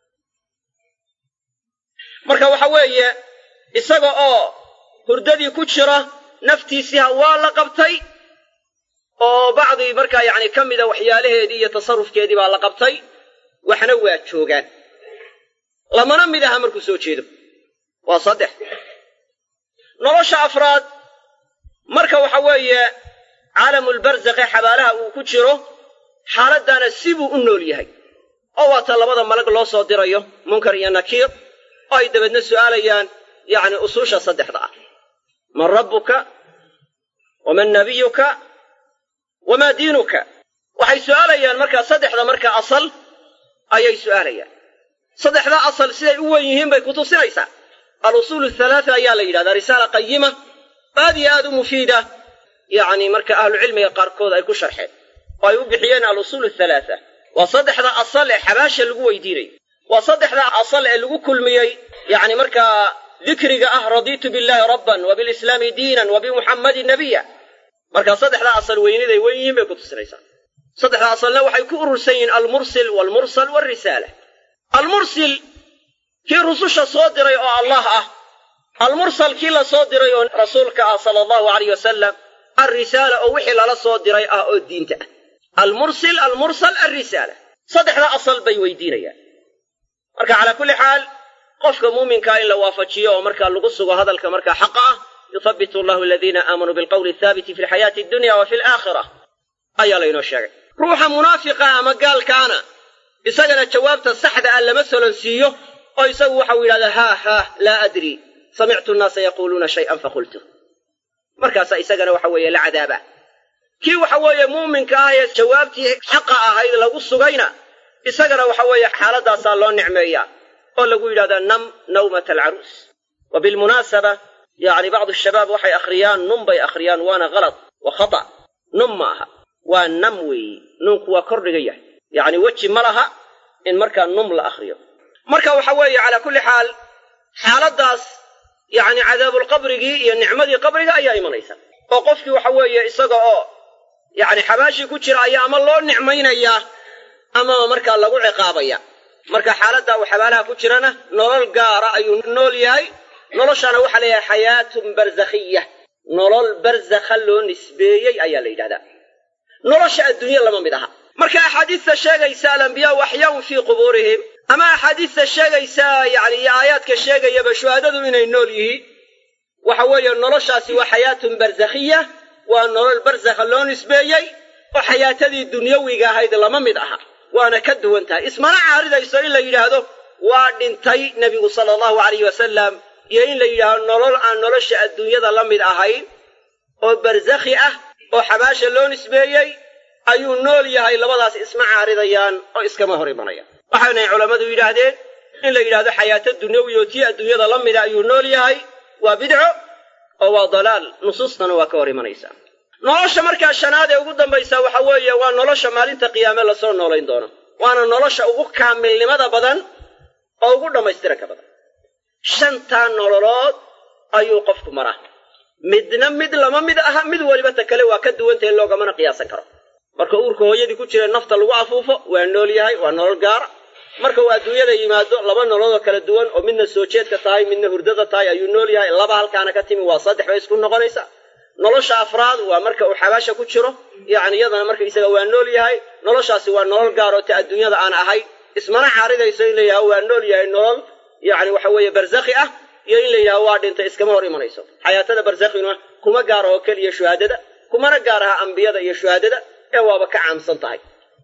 marka waxa weeye isaga oo hurdadii ku jira naftiisiha waa la qabtay oo bacdii markaa yacni ka mida waxyaalaheedii iyo tasarufkeedii baa la qabtay waxna waa joogaan lamana mid aha markuu soo jeedo waa saddex nolosha afraad marka waxa weeye caalamulbarzakhe xabaalaha uu ku jiro xaaladdaana sibuu u nool yahay oo waata labada malag loo soo dirayo munkar iyo nakiir oo ay dabeedna su'aalayaan yacni usuusha saddexda ah man rabbuka waman nabiyuka wamaa diinuka waxay su'aalayaan markaa saddexda markaa asal ayay su'aalayaan saddexdaa asal siday u wen yihiin bay kutusinaysaa alusuul athalaatha ayaa la yidhahdaa risaala qayima aad iyo aad u mufiida yacni marka ahlucilmiga qaarkood ay ku sharxeen oo ay u bixiyeen alusuul athalaatha waa saddexda asal ee xabaasha lagu weydiinayo waa saddexda asal ee lagu kulmiyey yacni markaa dikriga ah radiitu billaahi rabban wa bilislaami diinan wa bimuxammadin nabiya markaa saddexda asal weyniday wen yihiin bay ku tusinaysaa saddexda asalna waxay ku urursan yihiin almursil waalmursal waalrisaala almursil kii rususha soo diray oo allah ah almursal kii la soo diray oo rasuulka ah sala allahu alayh wasalam alrisaala oo wixii lala soo diray ah oo diinta ah almursil almursal alrisaala saddexda asal bay weydiinayaan marka calaa kulli xaal qofka muuminkaa in la waafajiyo oo markaa lagu sugo hadalka markaa xaqa ah yuthabitu allahu aladiina aamanuu bilqawli athaabiti fi lxayaati addunya wa fi alaakhira ayaa laynoo sheegay ruuxa munaafiqa ama gaalkaana isagana jawaabta saxda ah lama solonsiiyo oo isagu waxau yidhahdaa haa haah laa adri samictu nnaasa yaquuluuna shay'an faqultu markaasaa isagana waxa weeye la cadaaba kii waxa weeye muuminka ah ee jawaabtii xaqa ahayd lagu sugayna isagana waxa weeye xaaladaasaa loo nicmeeyaa oo lagu yidhahdaa nam nawmata alcaruus wa bilmunaasaba yacni bacdu shabaab waxay akhriyaan num bay akhriyaan waana kalad wa khata num ma aha waa nam weeyi nuunku waa kordhiga yahay yacni weji ma laha in markaa num la akhriyo marka waxa weeye calaa kulli xaal xaaladdaas yacni cadaabulqabrigii iyo nicmadii qabriga ayaa imanaysa oo qofkii waxa weeye isaga oo yacni xabaashii ku jira ayaa ama loo nicmaynayaa amaba markaa lagu ciqaabaya marka xaaladda uu xabaalaha ku jirana nolol gaara ayuu nool yahay noloshana waxaa leeyahay xayaatun barzakhiya nolol barzakha loo nisbeeyey ayaa la yidhahdaa nolosha adduunye lama mid aha marka axaadiista sheegaysa alambiyaau axyaun fii qubuurihim ama axaadiista sheegaysa yacni iyo aayaadka sheegayaba shuhadadu inay nool yihiin waxa weeye noloshaasi waa xayaatun barzakhiya waa nolol barzakha loo nisbeeyey oo xayaatadii dunyawiga ahayd lama mid aha waana ka duwan tahay ismana caaridayso in la yidhaahdo waa dhintay nebigu sala allahu alayh wasalam iyo in la yidhaahdo nolol aan nolosha adduunyada la mid ahayn oo barzakhi ah oo xabaasha loo nisbeeyey ayuu nool yahay labadaas isma caaridayaan oo iskama hor imanayaan waxaynay culammadu yidhaahdeen in la yidhahdo xayaato dunyawi oo tii adduunyada la mida ayuu nool yahay waa bidco oo waa dalaal nusuustana waa ka hor imanaysaa nolosha markaa shanaad ee ugu dambaysa waxa weeye waa nolosha maalinta qiyaame lasoo noolayn doono waana nolosha ugu kaamilnimada badan oo ugu dhammaystiranka badan shantaa nololood ayuu qofku maraa midna mid lama mid aha mid weliba ta kale waa ka duwantahe loogamana qiyaasan karo marka uurka hooyadii ku jira nafta lagu afuufo waa nool yahay waa nolol gaara marka uu adduunyada yimaado laba nololoo kala duwan oo midna soo jeedka tahay midna hurdada tahay ayuu nool yahay laba halkaana ka timi waa saddex bay isku noqonaysa nolosha afraad waa marka uu xabaasha ku jiro yacni iyadana markaisaga waa nool yahay noloshaasi waa nolol gaaroo ta adduunyada aan ahayn ismana caaridayso in la yidhaho waa nool yahay nolol yacni waxa weeye barzakhi ah iyo in la yidhaho waa dhintay iskama hor imanayso xayaatada barzakhina kuma gaara oo keliya shuhaadada kumana gaar aha ambiyada iyo shuhaadada ee waaba ka caamsan tahay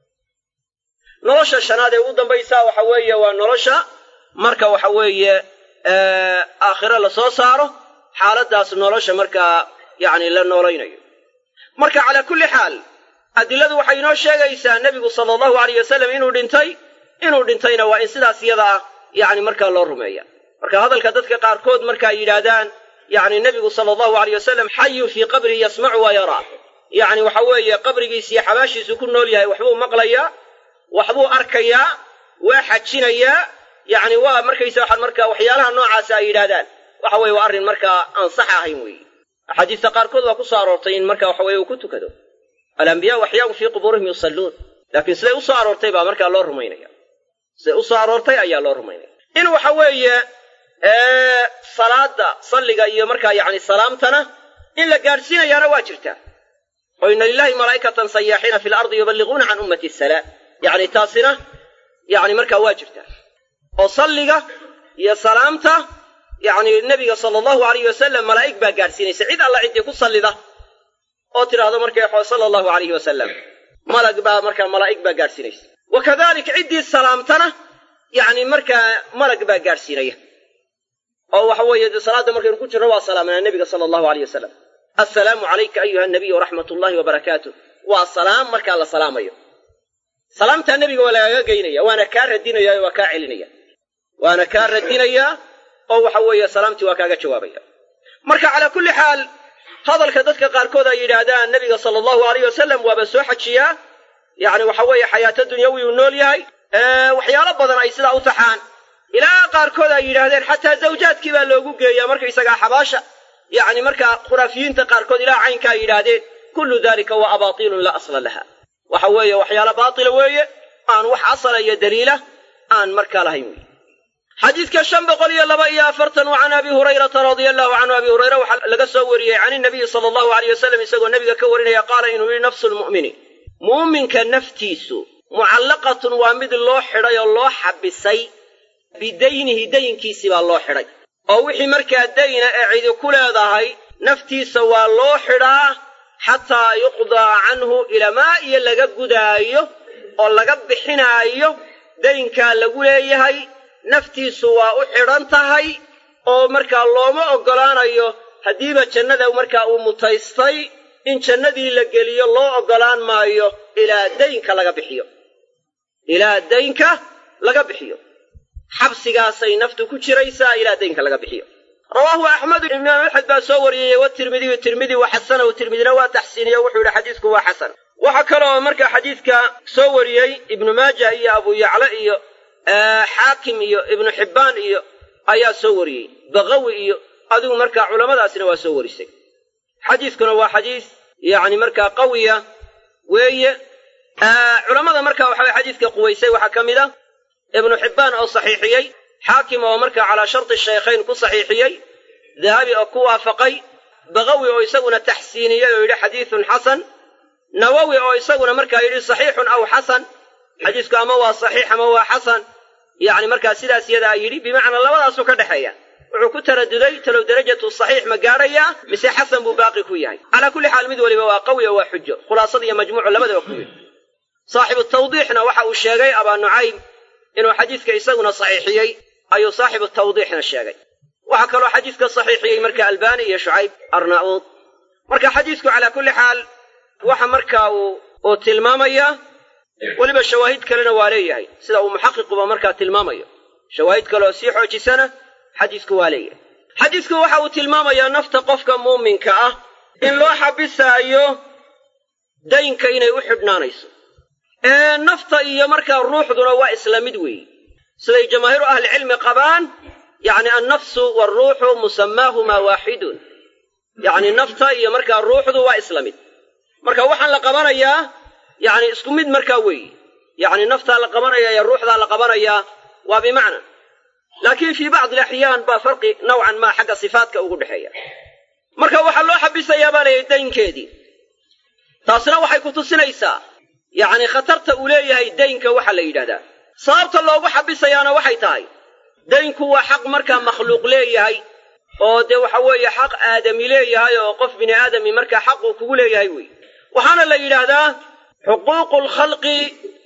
nolosha shanaad ee ugu dambaysa waxa weeye waa nolosha marka waxa weeye aakhiro lasoo saaro xaaladaas nolosha markaa yacni la noolaynayo marka calaa kulli xaal adiladu waxay inoo sheegaysaa nebigu sala allahu alayh wasalam inuu dhintay inuu dhintayna waa in sidaas iyada ah yacni markaa loo rumeeya marka hadalka dadka qaarkood marka ay yidhaahdaan yacni nebigu sala allahu alayh wasalam xayun fii qabrihi yasmacu waa yaraa yacni waxa weeye qabrigiis iyo xabaashiisu ku nool yahay waxbuu maqlayaa waxbuu arkayaa waa xajinayaa yacni waa markaysa waxaan markaa waxyaalaha noocaasa ay yidhaahdaan waxa weye waa arrin markaa aan sax ahayn weeye axaadiista qaarkood waa ku soo aroortay in marka waxa weye uu ku tukado alambiyaau axyaau fii qubuurihim yusalluun laakiin siday u soo aroortay baa markaa loo rumaynaya siday u soo aroortay ayaa loo rumaynaya in waxa weeye salaada salliga iyo markaa yacni salaamtana in la gaadhsiinayaana waa jirtaa oo ina lilahi malaa'ikatan sayaaxiina fi lardi yuballiquuna can ummati asalaam yacni taasina yacni markaa waa jirtaa oo salliga iyo salaamta yacni nebiga sala allahu alayh wasalam malaa'ig baa gaadhsiinaysa cid alla ciddii ku sallida oo tidhaahdo markay sala allahu alayhi wasalam malag baa markaa malaa'ig baa gaadhsiinaysa wa kadalik ciddii salaamtana yacni markaa malag baa gaadhsiinaya oo waxa weeye dee salaadda markaynu ku jirno waa salaamanaa nebiga sala allahu alayh wasalam assalaamu calayka ayuha nabiy waraxmat ullahi wabarakaatuh waa salaam markaa la salaamayo salaamtaa nebiga waa lagaaga geynaya waana kaa radinaya waa kaa celinaya waana kaa radinayaa oo waxa weeye salaamtii waa kaaga jawaabaya marka calaa kulli xaal hadalka dadka qaarkood ay yidhaahdaan nebiga sala allahu alayh wasalam waaba soo xajiyaa yacni waxa weeye xayaato dunyawi uu nool yahay waxyaalo badan ay sidaa u taxaan ilaa qaarkood ay yidhaahdeen xataa zawjaadkii baa loogu geeyaa markaysagaa xabaasha yacni markaa khuraafiyiinta qaarkood ilaa caynka ay yidhaahdeen kullu dalika waa abaatiilun laa asla laha waxa weeye waxyaala baatila weeye aan wax asala iyo daliila aan markaa lahayn wey xadiidka shan boqol iyo laba iyo afartan wa can abi hurayrata radia allahu canhu abi hurayre waxaa laga soo wariyey can inabiyi sala allahu aleyh wasalam isagoo nebiga ka warinaya qaala inuu yihi nafsu lmu'mini muuminka naftiisu mucallaqatun waa mid loo xidhay oo loo xabisay bidaynihi dayinkiisii baa loo xidhay oo wixii markaa dayna ee cidi ku leedahay naftiisa waa loo xidhaa xataa yuqdaa canhu ilamaa iyo laga gudaayo oo laga bixinaayo daynkaa lagu leeyahay naftiisu waa u xidhan tahay oo markaa looma oggolaanayo haddiiba jannada markaa uu mutaystay in jannadii la geliyo loo oggolaan maayo ilaa daynka laga bixiyo ilaa daynka laga bixiyo xabsigaasay naftu ku jiraysaa ilaa daynka laga bixiyo rawaahu axmedu imaam axmed baa soo wariyey watirmidiyu tirmidi wa xasanahu tirmidina waa taxsiiniye wuxuu yidhi xadiisku waa xasan waxaa kaloo markaa xadiidka soo wariyey ibnu maaja iyo abu yacla iyo xaakim iyo ibnu xibbaan iyo ayaa soo wariyey bakawi iyo adigu markaa culammadaasina waa soo warisay xadiiskuna waa xadiis yacni markaa qawiya weeye culammada markaa waxa xadiiska quwaysay waxaa ka mid a ibnu xibbaan oo saxiixiyey xaakim oo markaa calaa sharti shaykhayn ku saxiixiyey dahabi oo ku waafaqay bakawi oo isaguna taxsiiniyey oo yidhi xadiisun xasan nawowi oo isaguna markaa yidhi saxiixun aw xasan xadiisku ama waa saxiix ama waa xasan yacni markaa sidaas yadaa yidhi bimacnaa labadaasuu ka dhexeeya wuxuu ku taraduday talow derajatu saxiix ma gaadhayaa mise xasan buu baaqi ku yahay calaa kulli xaal mid weliba waa qawi oo waa xujo khulaasada iyo majmuucu labadaba ku yidhi saaxibu tawdiixna waxa uu sheegay abaa nucaym inuu xadiiska isaguna saxiixiyey ayuu saaxibu tawdiixna sheegay waxaa kaloo xadiiska saxiixiyey marka albani iyo shucayb arnauud marka xadiisku calaa kulli xaal waxa markaa uu uu tilmaamayaa weliba shawaahid kalena waa leeyahay sida uu muxaqiquba markaa tilmaamayo shawaahid kaleoo sii xoojisana xadiisku waa leeyahay xadiisku waxa uu tilmaamayaa nafta qofka muuminka ah in loo xabisaayo daynka inay u xidhnaanayso nafta iyo markaa ruuxduna waa isla mid weeye siday jamaahiiru ahlicilmi qabaan yacni annafsu waaruuxu musamaahumaa waaxidun yacni nafta iyo markaa ruuxdu waa isla mid marka waxaan la qabanayaa yacni isku mid markaa weeye yacni naftaa la qabanaya iyo ruuxdaa la qabanayaa waa bimacna laakiin fii bacdi alaxyaan baa farqi nawcan maa xagga sifaadka ugu dhexeeya marka waxaa loo xabisayaa baa layidhi daynkeedii taasina waxay ku tusinaysaa yacni khatarta uu leeyahay daynka waxaa la yidhahdaa sababta loogu xabisayaana waxay tahay daynku waa xaq markaa makhluuq leeyahay oo dee waxa weeye xaq aadami leeyahay oo qof bini aadami markaa xaquu kugu leeyahay wey waxaana la yidhaahdaa xuquuqu lkhalqi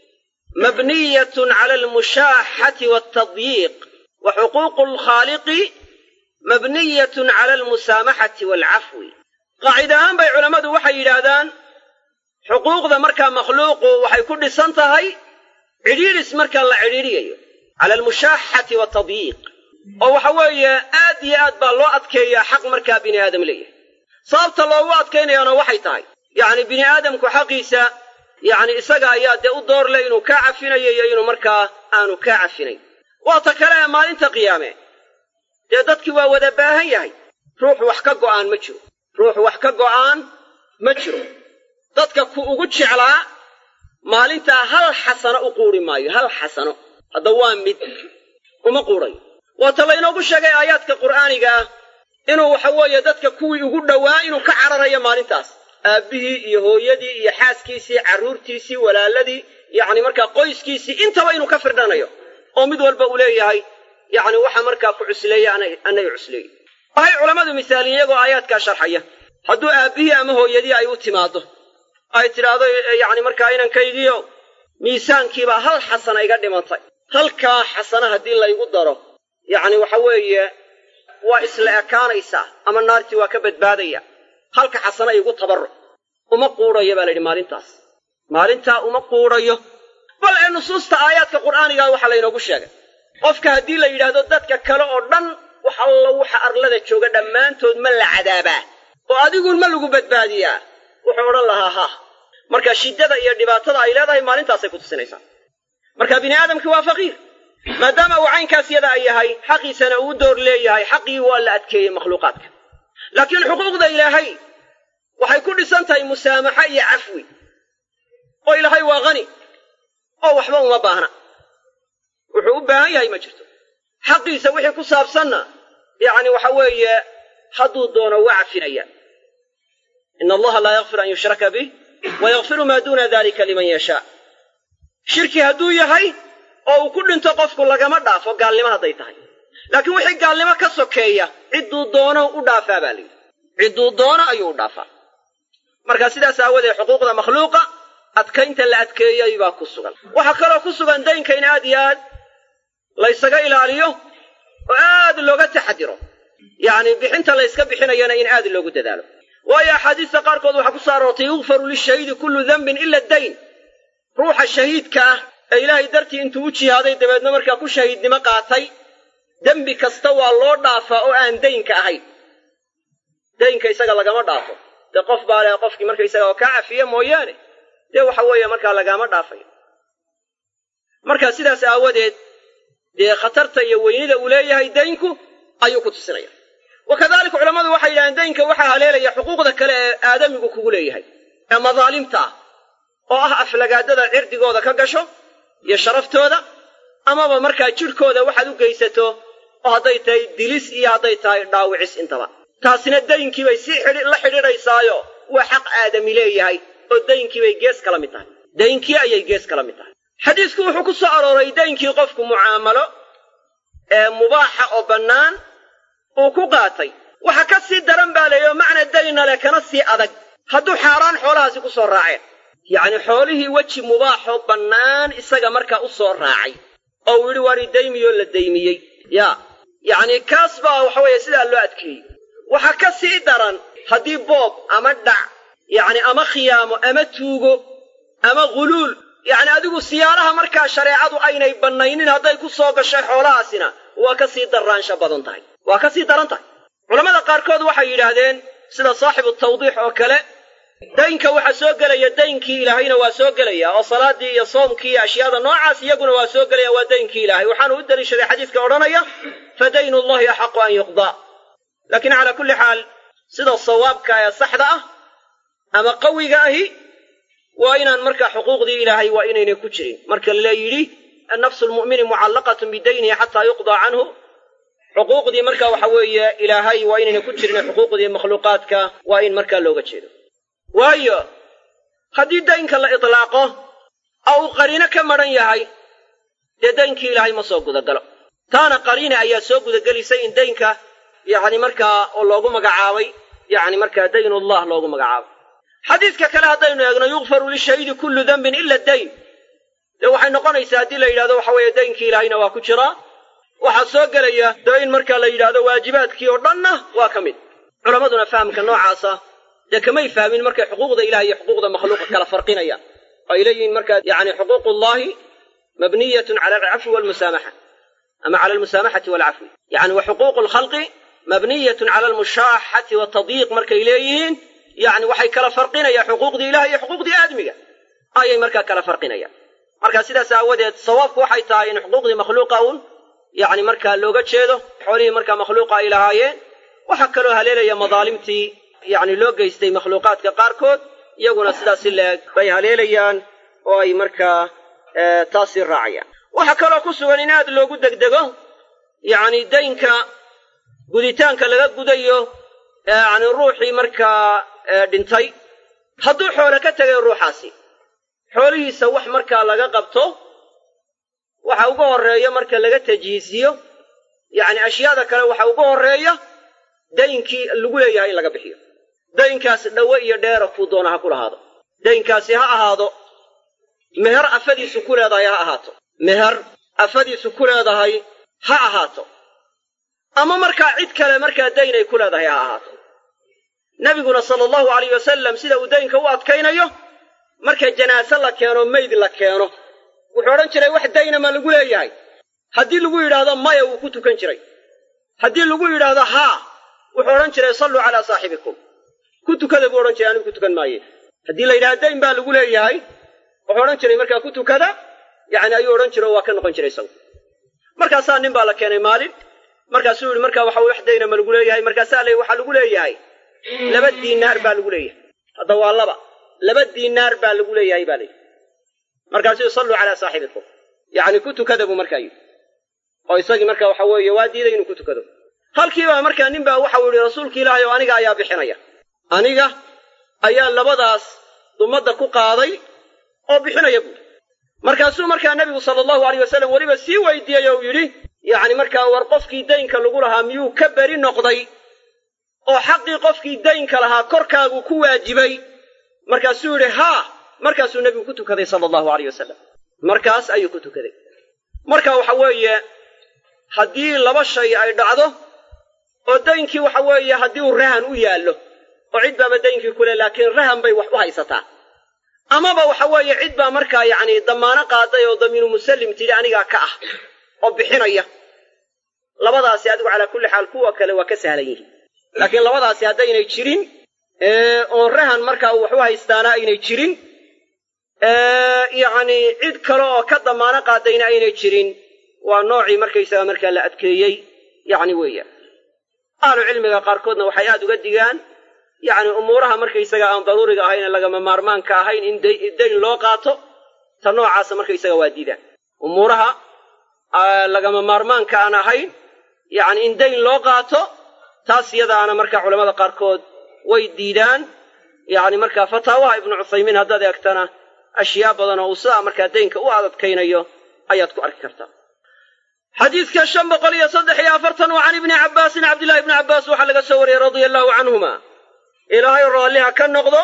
mabniyatun cala almushaaxati waaltadyiiq wa xuquuqu lkhaaliqi mabniyatun cala almusaamaxati waalcafwi qaacida ahaan bay culammadu waxay yidhaahdaan xuquuqda markaa makhluuqu waxay ku dhisan tahay cidhiidhis markaa la cidhiidhiyayo cala almushaaxati watadyiiq oo waxa weeye aad iyo aad baa loo adkeeyaa xaq markaa bini aadam leeyahay sababta loogu adkaynayaana waxay tahay yacni bini aadamku xaqiisa yacni isaga ayaa dee u door leh inuu kaa cafinayo iyo inuu markaa aanu kaa cafinayn waa ta kale ee maalinta qiyaame dee dadkii waa wada baahan yahay ruux wax ka go'aan ma jiro ruux wax ka go'aan ma jiro dadka ku ugu jeclaa maalintaa hal xasano u quuri maayo hal xasano hadda waa mid uma quudhayo waata laynoogu sheegay aayaadka qur'aaniga ah inuu waxa weeye dadka kuwii ugu dhowaa inuu ka cararayo maalintaas aabbihii iyo hooyadii iyo xaaskiisii carruurtiisii walaaladii yacni markaa qoyskiisii intaba inuu ka firdhanayo oo mid walba uu leeyahay yacni waxa markaa ku cusleeya annaga cusleeyey waxay culammadu misaalin iyagoo aayaadkaa sharxaya hadduu aabbihii ama hooyadii ay u timaaddo ay tidhaahdo yacni markaa inankaygiio miisaankiibaa hal xasana iga dhimantay halkaa xasana haddii laygu daro yacni waxa weeye waa isla ekaanaysaa ama naartii waa ka badbaadaya halka xasana igu tabarruc uma quudhayo baa la yidhi maalintaas maalintaa uma quudhayo bal ee nusuusta aayaadka qur'aanigaa waxaa laynoogu sheegay qofka haddii la yidhaahdo dadka kale oo dhan wax allo waxa arlada jooga dhammaantood ma la cadaabaa oo adiguun ma lagu badbaadiyaa wuxuu odhan lahaa ha marka shiddada iyo dhibaatada ay leedahay maalintaasay ku tusinaysaa marka bini aadamkii waa faqiir maadaama uu caynkaas yada ay yahay xaqiisana uu door leeyahay xaqii waa la adkeeyey makhluuqaadka laakiin xuquuqda ilaahay waxay ku dhisan tahay musaamaxa iyo cafwi oo ilaahay waa hani oo waxba uma baahna wuxuu u baahan yahay ma jirto xaqiisa wixii ku saabsanna yacni waxa weeye hadduu doono waa cafinaya ina allaha laa yakfir an yushraka bih wa yakfiru maa duuna dalika liman yashaa shirki hadduu yahay oo uu ku dhinto qofku lagama dhaafo gaalnimo hadday tahay laakiin wixii gaalnimo ka sokeeya cidduu doono u dhaafaa baa layidhi cidduu doono ayuu u dhaafaa marka sidaas aawadeed xuquuqda makhluuqa adkaynta la adkeeyey baa ku sugan waxaa kaloo ku sugan daynka in aad iyo aad laysaga ilaaliyo oo aad looga taxadiro yacni bixinta layska bixinayana in aad loogu dadaalo waayo axaadiista qaarkood waxaa ku soo aroortay yukfaru lishahiidi kullu dembin ila dayn ruuxa shahiidka ah ee ilaahay dartii intuu u jihaaday dabeedna markaa ku shahiidnimo qaatay dembi kasta waa loo dhaafaa oo aan daynka ahayn daynka isaga lagama dhaafo dee qof baa leh qofkii markaysaga oo kaa cafiya mooyaane dee waxa weeye markaa lagaama dhaafayo marka sidaas aawadeed dee khatarta iyo weynida uu leeyahay daynku ayuu ku tusinaya wa kadalika culammadu waxay yidhahdeen daynka waxaa haleelaya xuquuqda kale ee aadamigu kugu leeyahay ee madaalimta ah oo ah aflagaadada cirdigooda ka gasho iyo sharaftooda amaba markaa jidhkooda waxaad u geysato oo hadday tahay dilis iyo hadday tahay dhaawicis intaba taasina daynkiibay si la xidhiidhaysaayo waa xaq aadami leeyahay oo daynkiibay gees kala mid tahay daynkii ayay gees kala mid tahay xadiisku wuxuu ku soo arooray daynkii qofku mucaamalo ee mubaaxa oo bannaan uu ku qaatay waxa ka sii daran baa leeyo macna dayna leh kana sii adag hadduu xaaraan xoolahaasi ku soo raaceen yacni xoolihii weji mubaaxoo bannaan isaga markaa u soo raacay oo uu yidhi waani daymiyoo la daymiyey yaa yacni kaas baa waxa weeye sidaa loo adkeeyey waxa ka sii daran haddii boob ama dhac yacni ama khiyaamo ama tuugo ama ghuluul yacni adigu siyaalaha markaa shareecadu aynay bannaynin hadday ku soo gashay xoolahaasina waa ka sii darraansha badan tahay waa ka sii daran tahay culammada qaarkood waxay yidhaahdeen sida saaxibu tawdiix oo kale daynka waxaa soo gelaya daynkii ilaahayna waa soo gelaya oo salaaddii iyo soomkii iyo ashyaada noocaas iyaguna waa soo gelaya waa daynkii ilaahay waxaanu u daliishaday xadiiska odhanaya fa daynu llahi axaqu an yuqdaa laakiin calaa kulli xaal sida sawaabka ee saxda ah ama qawiga ahi waa inaan markaa xuquuqdii ilaahay waa inaynay ku jirin marka la yidhi nafsu lmu'mini mucallaqatun bidaynihi xataa yuqdaa canhu xuquuqdii marka waxa weeye ilaahay waa inaynay ku jirin xuquuqdii makhluuqaadka waa in markaa looga jeedo waayo haddii daynka la itlaaqo oo uu qariino ka madhan yahay dee daynkii ilaahay ma soo gudagalo taana qariina ayaa soo gudagelisay in daynka yacni markaa oo loogu magacaabay yacni markaa daynullah loogu magacaabay xadiidka kale haddaynu eegno yukfaru lishahiidi kullu dembin ila dayn dee waxay noqonaysaa haddii la yidhahdo waxa weeye daynkii ilaahayna waa ku jiraa waxaa soo gelaya dee in markaa la yidhaahdo waajibaadkii oo dhanna waa ka mid culammaduna fahamka noocaasa dee kamay fahmin markay xuquuqda ilahi iyo xuquuqda makhluuqa kala farqinayaan oo ay leeyihiin markaa yacni xuquuqullahi mabniyatun cala alcafwi walmusaamaxa ama cala almusaamaxati waalcafwi yacni wa xuquuqu lkhalqi mabniyatun cala almushaaxati watadyiiq markay leeyihiin yacni waxay kala farqinayaan xuquuqdii ilahi iyo xuquuqdii aadmiga ayay markaa kala farqinayaan marka sidaas aawadeed sawaabku waxay tahay in xuquuqdii makhluuqa uun yacni markaa looga jeedo xoolihii markaa makhluuqa ay lahaayeen waxaa kaloo haleelaya madaalimtii yacni loo geystay makhluuqaadka qaarkood iyaguna sidaas si leeg bay haleelayaan oo ay markaa taasii raacayaan waxaa kaloo ku sugan in aad loogu degdego yacni daynka guditaanka laga gudayo yacni ruuxii markaa dhintay hadduu xoole ka tegay ruuxaasi xoolihiisa wax markaa laga qabto waxa ugu horreeya marka laga tajhiisiyo yacni ashyaada kale waxa ugu horreeya daynkii lagu leeyahay in laga bixiyo daynkaas dhowe iyo dheera kuu doona ha ku lahaado daynkaasi ha ahaado meher afadiisu ku leedahay ha ahaato meher afadiisu ku leedahay ha ahaato ama markaa cid kale markaa dayn ay ku leedahay ha ahaato nebiguna sala allahu alayh wasalam sida uu daynka u adkaynayo marka janaase la keeno meyd la keeno wuxuu odhan jiray wax dayna ma lagu leeyahay haddii lagu yidhaahdo maya wuu ku tukan jiray haddii lagu yidhaahdo haa wuxuu odhan jiray salluu calaa saaxibikum ku tukada buu odhan jiray anigu ku tukan maaye haddii la yidhaha dayn baa lagu leeyahay wuxuu odhan jiray markaa ku tukada yacni ayuu odhan jiray oo waa ka noqon jiray isagu markaasaa nin baa la keenay maalin markaasuu yihi markaa waxa wax dayna ma lagu leeyahay markaasaa la waxaa lagu leeyahay laba diinaar baa lagu leeyahay hadda waa laba laba diinaar baa lagu leeyahay baa layidhi markaasuu salluu calaa saaxibikum yacni ku tukada buu markaa yidhi oo isagii marka waxa weeye waa diiday inuu ku tukado halkiibaa markaa nin baa waxau yidhi rasuulka ilaahay oo aniga ayaa bixinaya aniga ayaa labadaas dumadda ku qaaday oo bixinaya buuri markaasuu markaa nebigu sala allahu alayh wasalam weliba sii weydiiyey ou yidhi yacni markaa war qofkii daynka lagu lahaa miyuu ka beri noqday oo xaqii qofkii daynka lahaa korkaagu ku waajibay markaasuu yidhi haa markaasuu nebigu ku tukaday sala allahu alayh wasalam markaas ayuu ku tukaday marka waxa weeye haddii laba shay ay dhacdo oo daynkii waxa weeye haddii uu rahan u yaallo oo cid baaba daynkii ku leh laakiin rahan bay wax u haysataa amaba waxa weeye cid baa markaa yacni damaano qaaday oo damiinu musallim tidhi anigaa ka ah oo bixinaya labadaasi adigu calaa kulli xaal kuwa kale waa ka sahlan yihiin laakiin labadaasi haddaynay jirin oo rahan markaa wax u haystaana aynay jirin yacni cid kale oo ka damaano qaadayna aynay jirin waa noocii markaysaga markaa la adkeeyey yacni weeyaan ahlu cilmiga qaarkoodna waxay aad uga digaan yacni umuuraha markaysaga aan daruuriga ahayn ee lagama maarmaanka ahayn in dayn loo qaato ta noocaasa markaysaga waa diidaan umuuraha lagama maarmaanka aan ahayn yacni in dayn loo qaato taas iyadaana markaa culamada qaarkood way diidaan yacni markaa fataawaha ibnu cuthaymiin haddaad eegtana ashyaa badan oo uu sidaa markaa daynka u adadkaynayo ayaad ku arki kartaa xadiidka shan boqol iyo saddex iyo afartan waa can ibni cabbaasin cabdillahi ibni cabbaas waxaa laga soo wariyey radia allahu canhuma ilaahay raalliha ka noqdo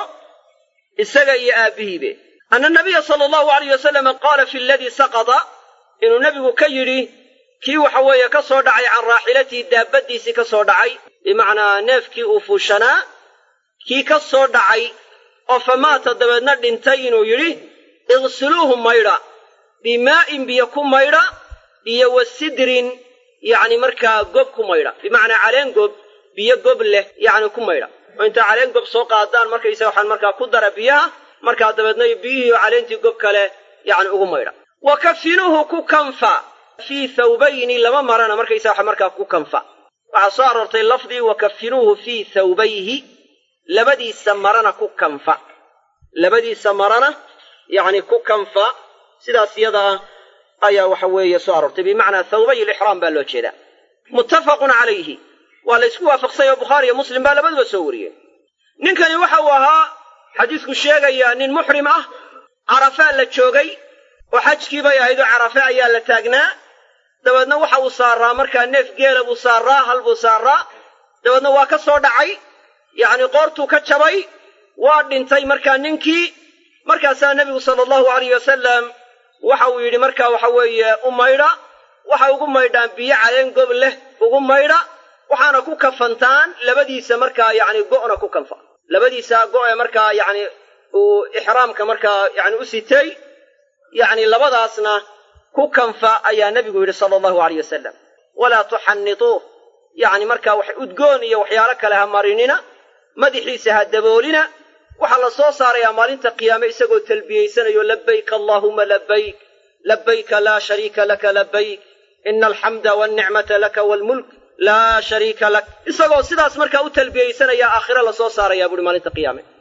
isaga iyo aabbihiibe anna nabiya sala allahu alayh wasalama qaala fi aladii saqada inuu nebigu ka yidhi kii waxa weeye ka soo dhacay can raaxilatihi daabaddiisii ka soo dhacay bimacnaa neefkii uu fuushanaa kii ka soo dhacay oo famaata dabeedna dhintay inuu yidhi iqsiluuhu maydha bimaa'in biyo ku maydha iyo wa sidrin yacni markaa gob ku maydha bimacnaa caleen gob biyo gob leh yacni ku maydha oo intaa caleen gob soo qaadaan markaysaga waxaan markaa ku dara biyaha markaa dabeedna biyihii oo caleentii gob kale yacni ugu maydha wa kafinuuhu ku kanfa fii thawbayni lama marana markaysaga waxa markaa ku kanfa waxaa soo aroortay lafdii wa kafinuuhu fii thawbayhi labadiisa marana ku kanfa labadiisa marana yacni ku kanfa sidaas iyada ah ayaa waxa weeye soo aroortay bimacnaa thawbay ilixraam baa loo jeedaa muttafaqun calayhi waa la ysku waafaqsay oo bukhaari iyo muslim baa labaduba soo wariyeen ninkani waxa uu ahaa xadiisku sheegayaa nin muxrim ah carafaa la joogay oo xajkii bay ahayd oo carafe ayaa la taagnaa dabeedna waxa uu saaraa markaa neef geela buu saaraa hal buu saaraa dabeedna waa ka soo dhacay yacni qoortuu ka jabay waa dhintay markaa ninkii markaasaa nebigu sala allahu alayh wasalam waxa uu yidhi markaa waxa weeye u maydha waxa ugu maydhaan biyo caleen gob leh ugu maydha waxaana ku kafantaan labadiisa markaa yacni go'na ku kanfa labadiisa go' ee markaa yacni uu ixraamka markaa yacni u sitay yacni labadaasna ku kanfa ayaa nebigu yidhi sala allahu alayh wasalam walaa tuxannituuh yacni markaa wax udgoon iyo waxyaalo kale ha marinina madaxiisa ha daboolina waxaa la soo saarayaa maalinta qiyaame isagoo talbiyaysanayo labayk allaahuma labayk labayka laa shariika laka labayk ina alxamda walnicmata laka waalmulk laa shariika lak isagoo sidaas markaa u talbiyaysanaya aakhire la soo saarayaa buuhi maalinta qiyaame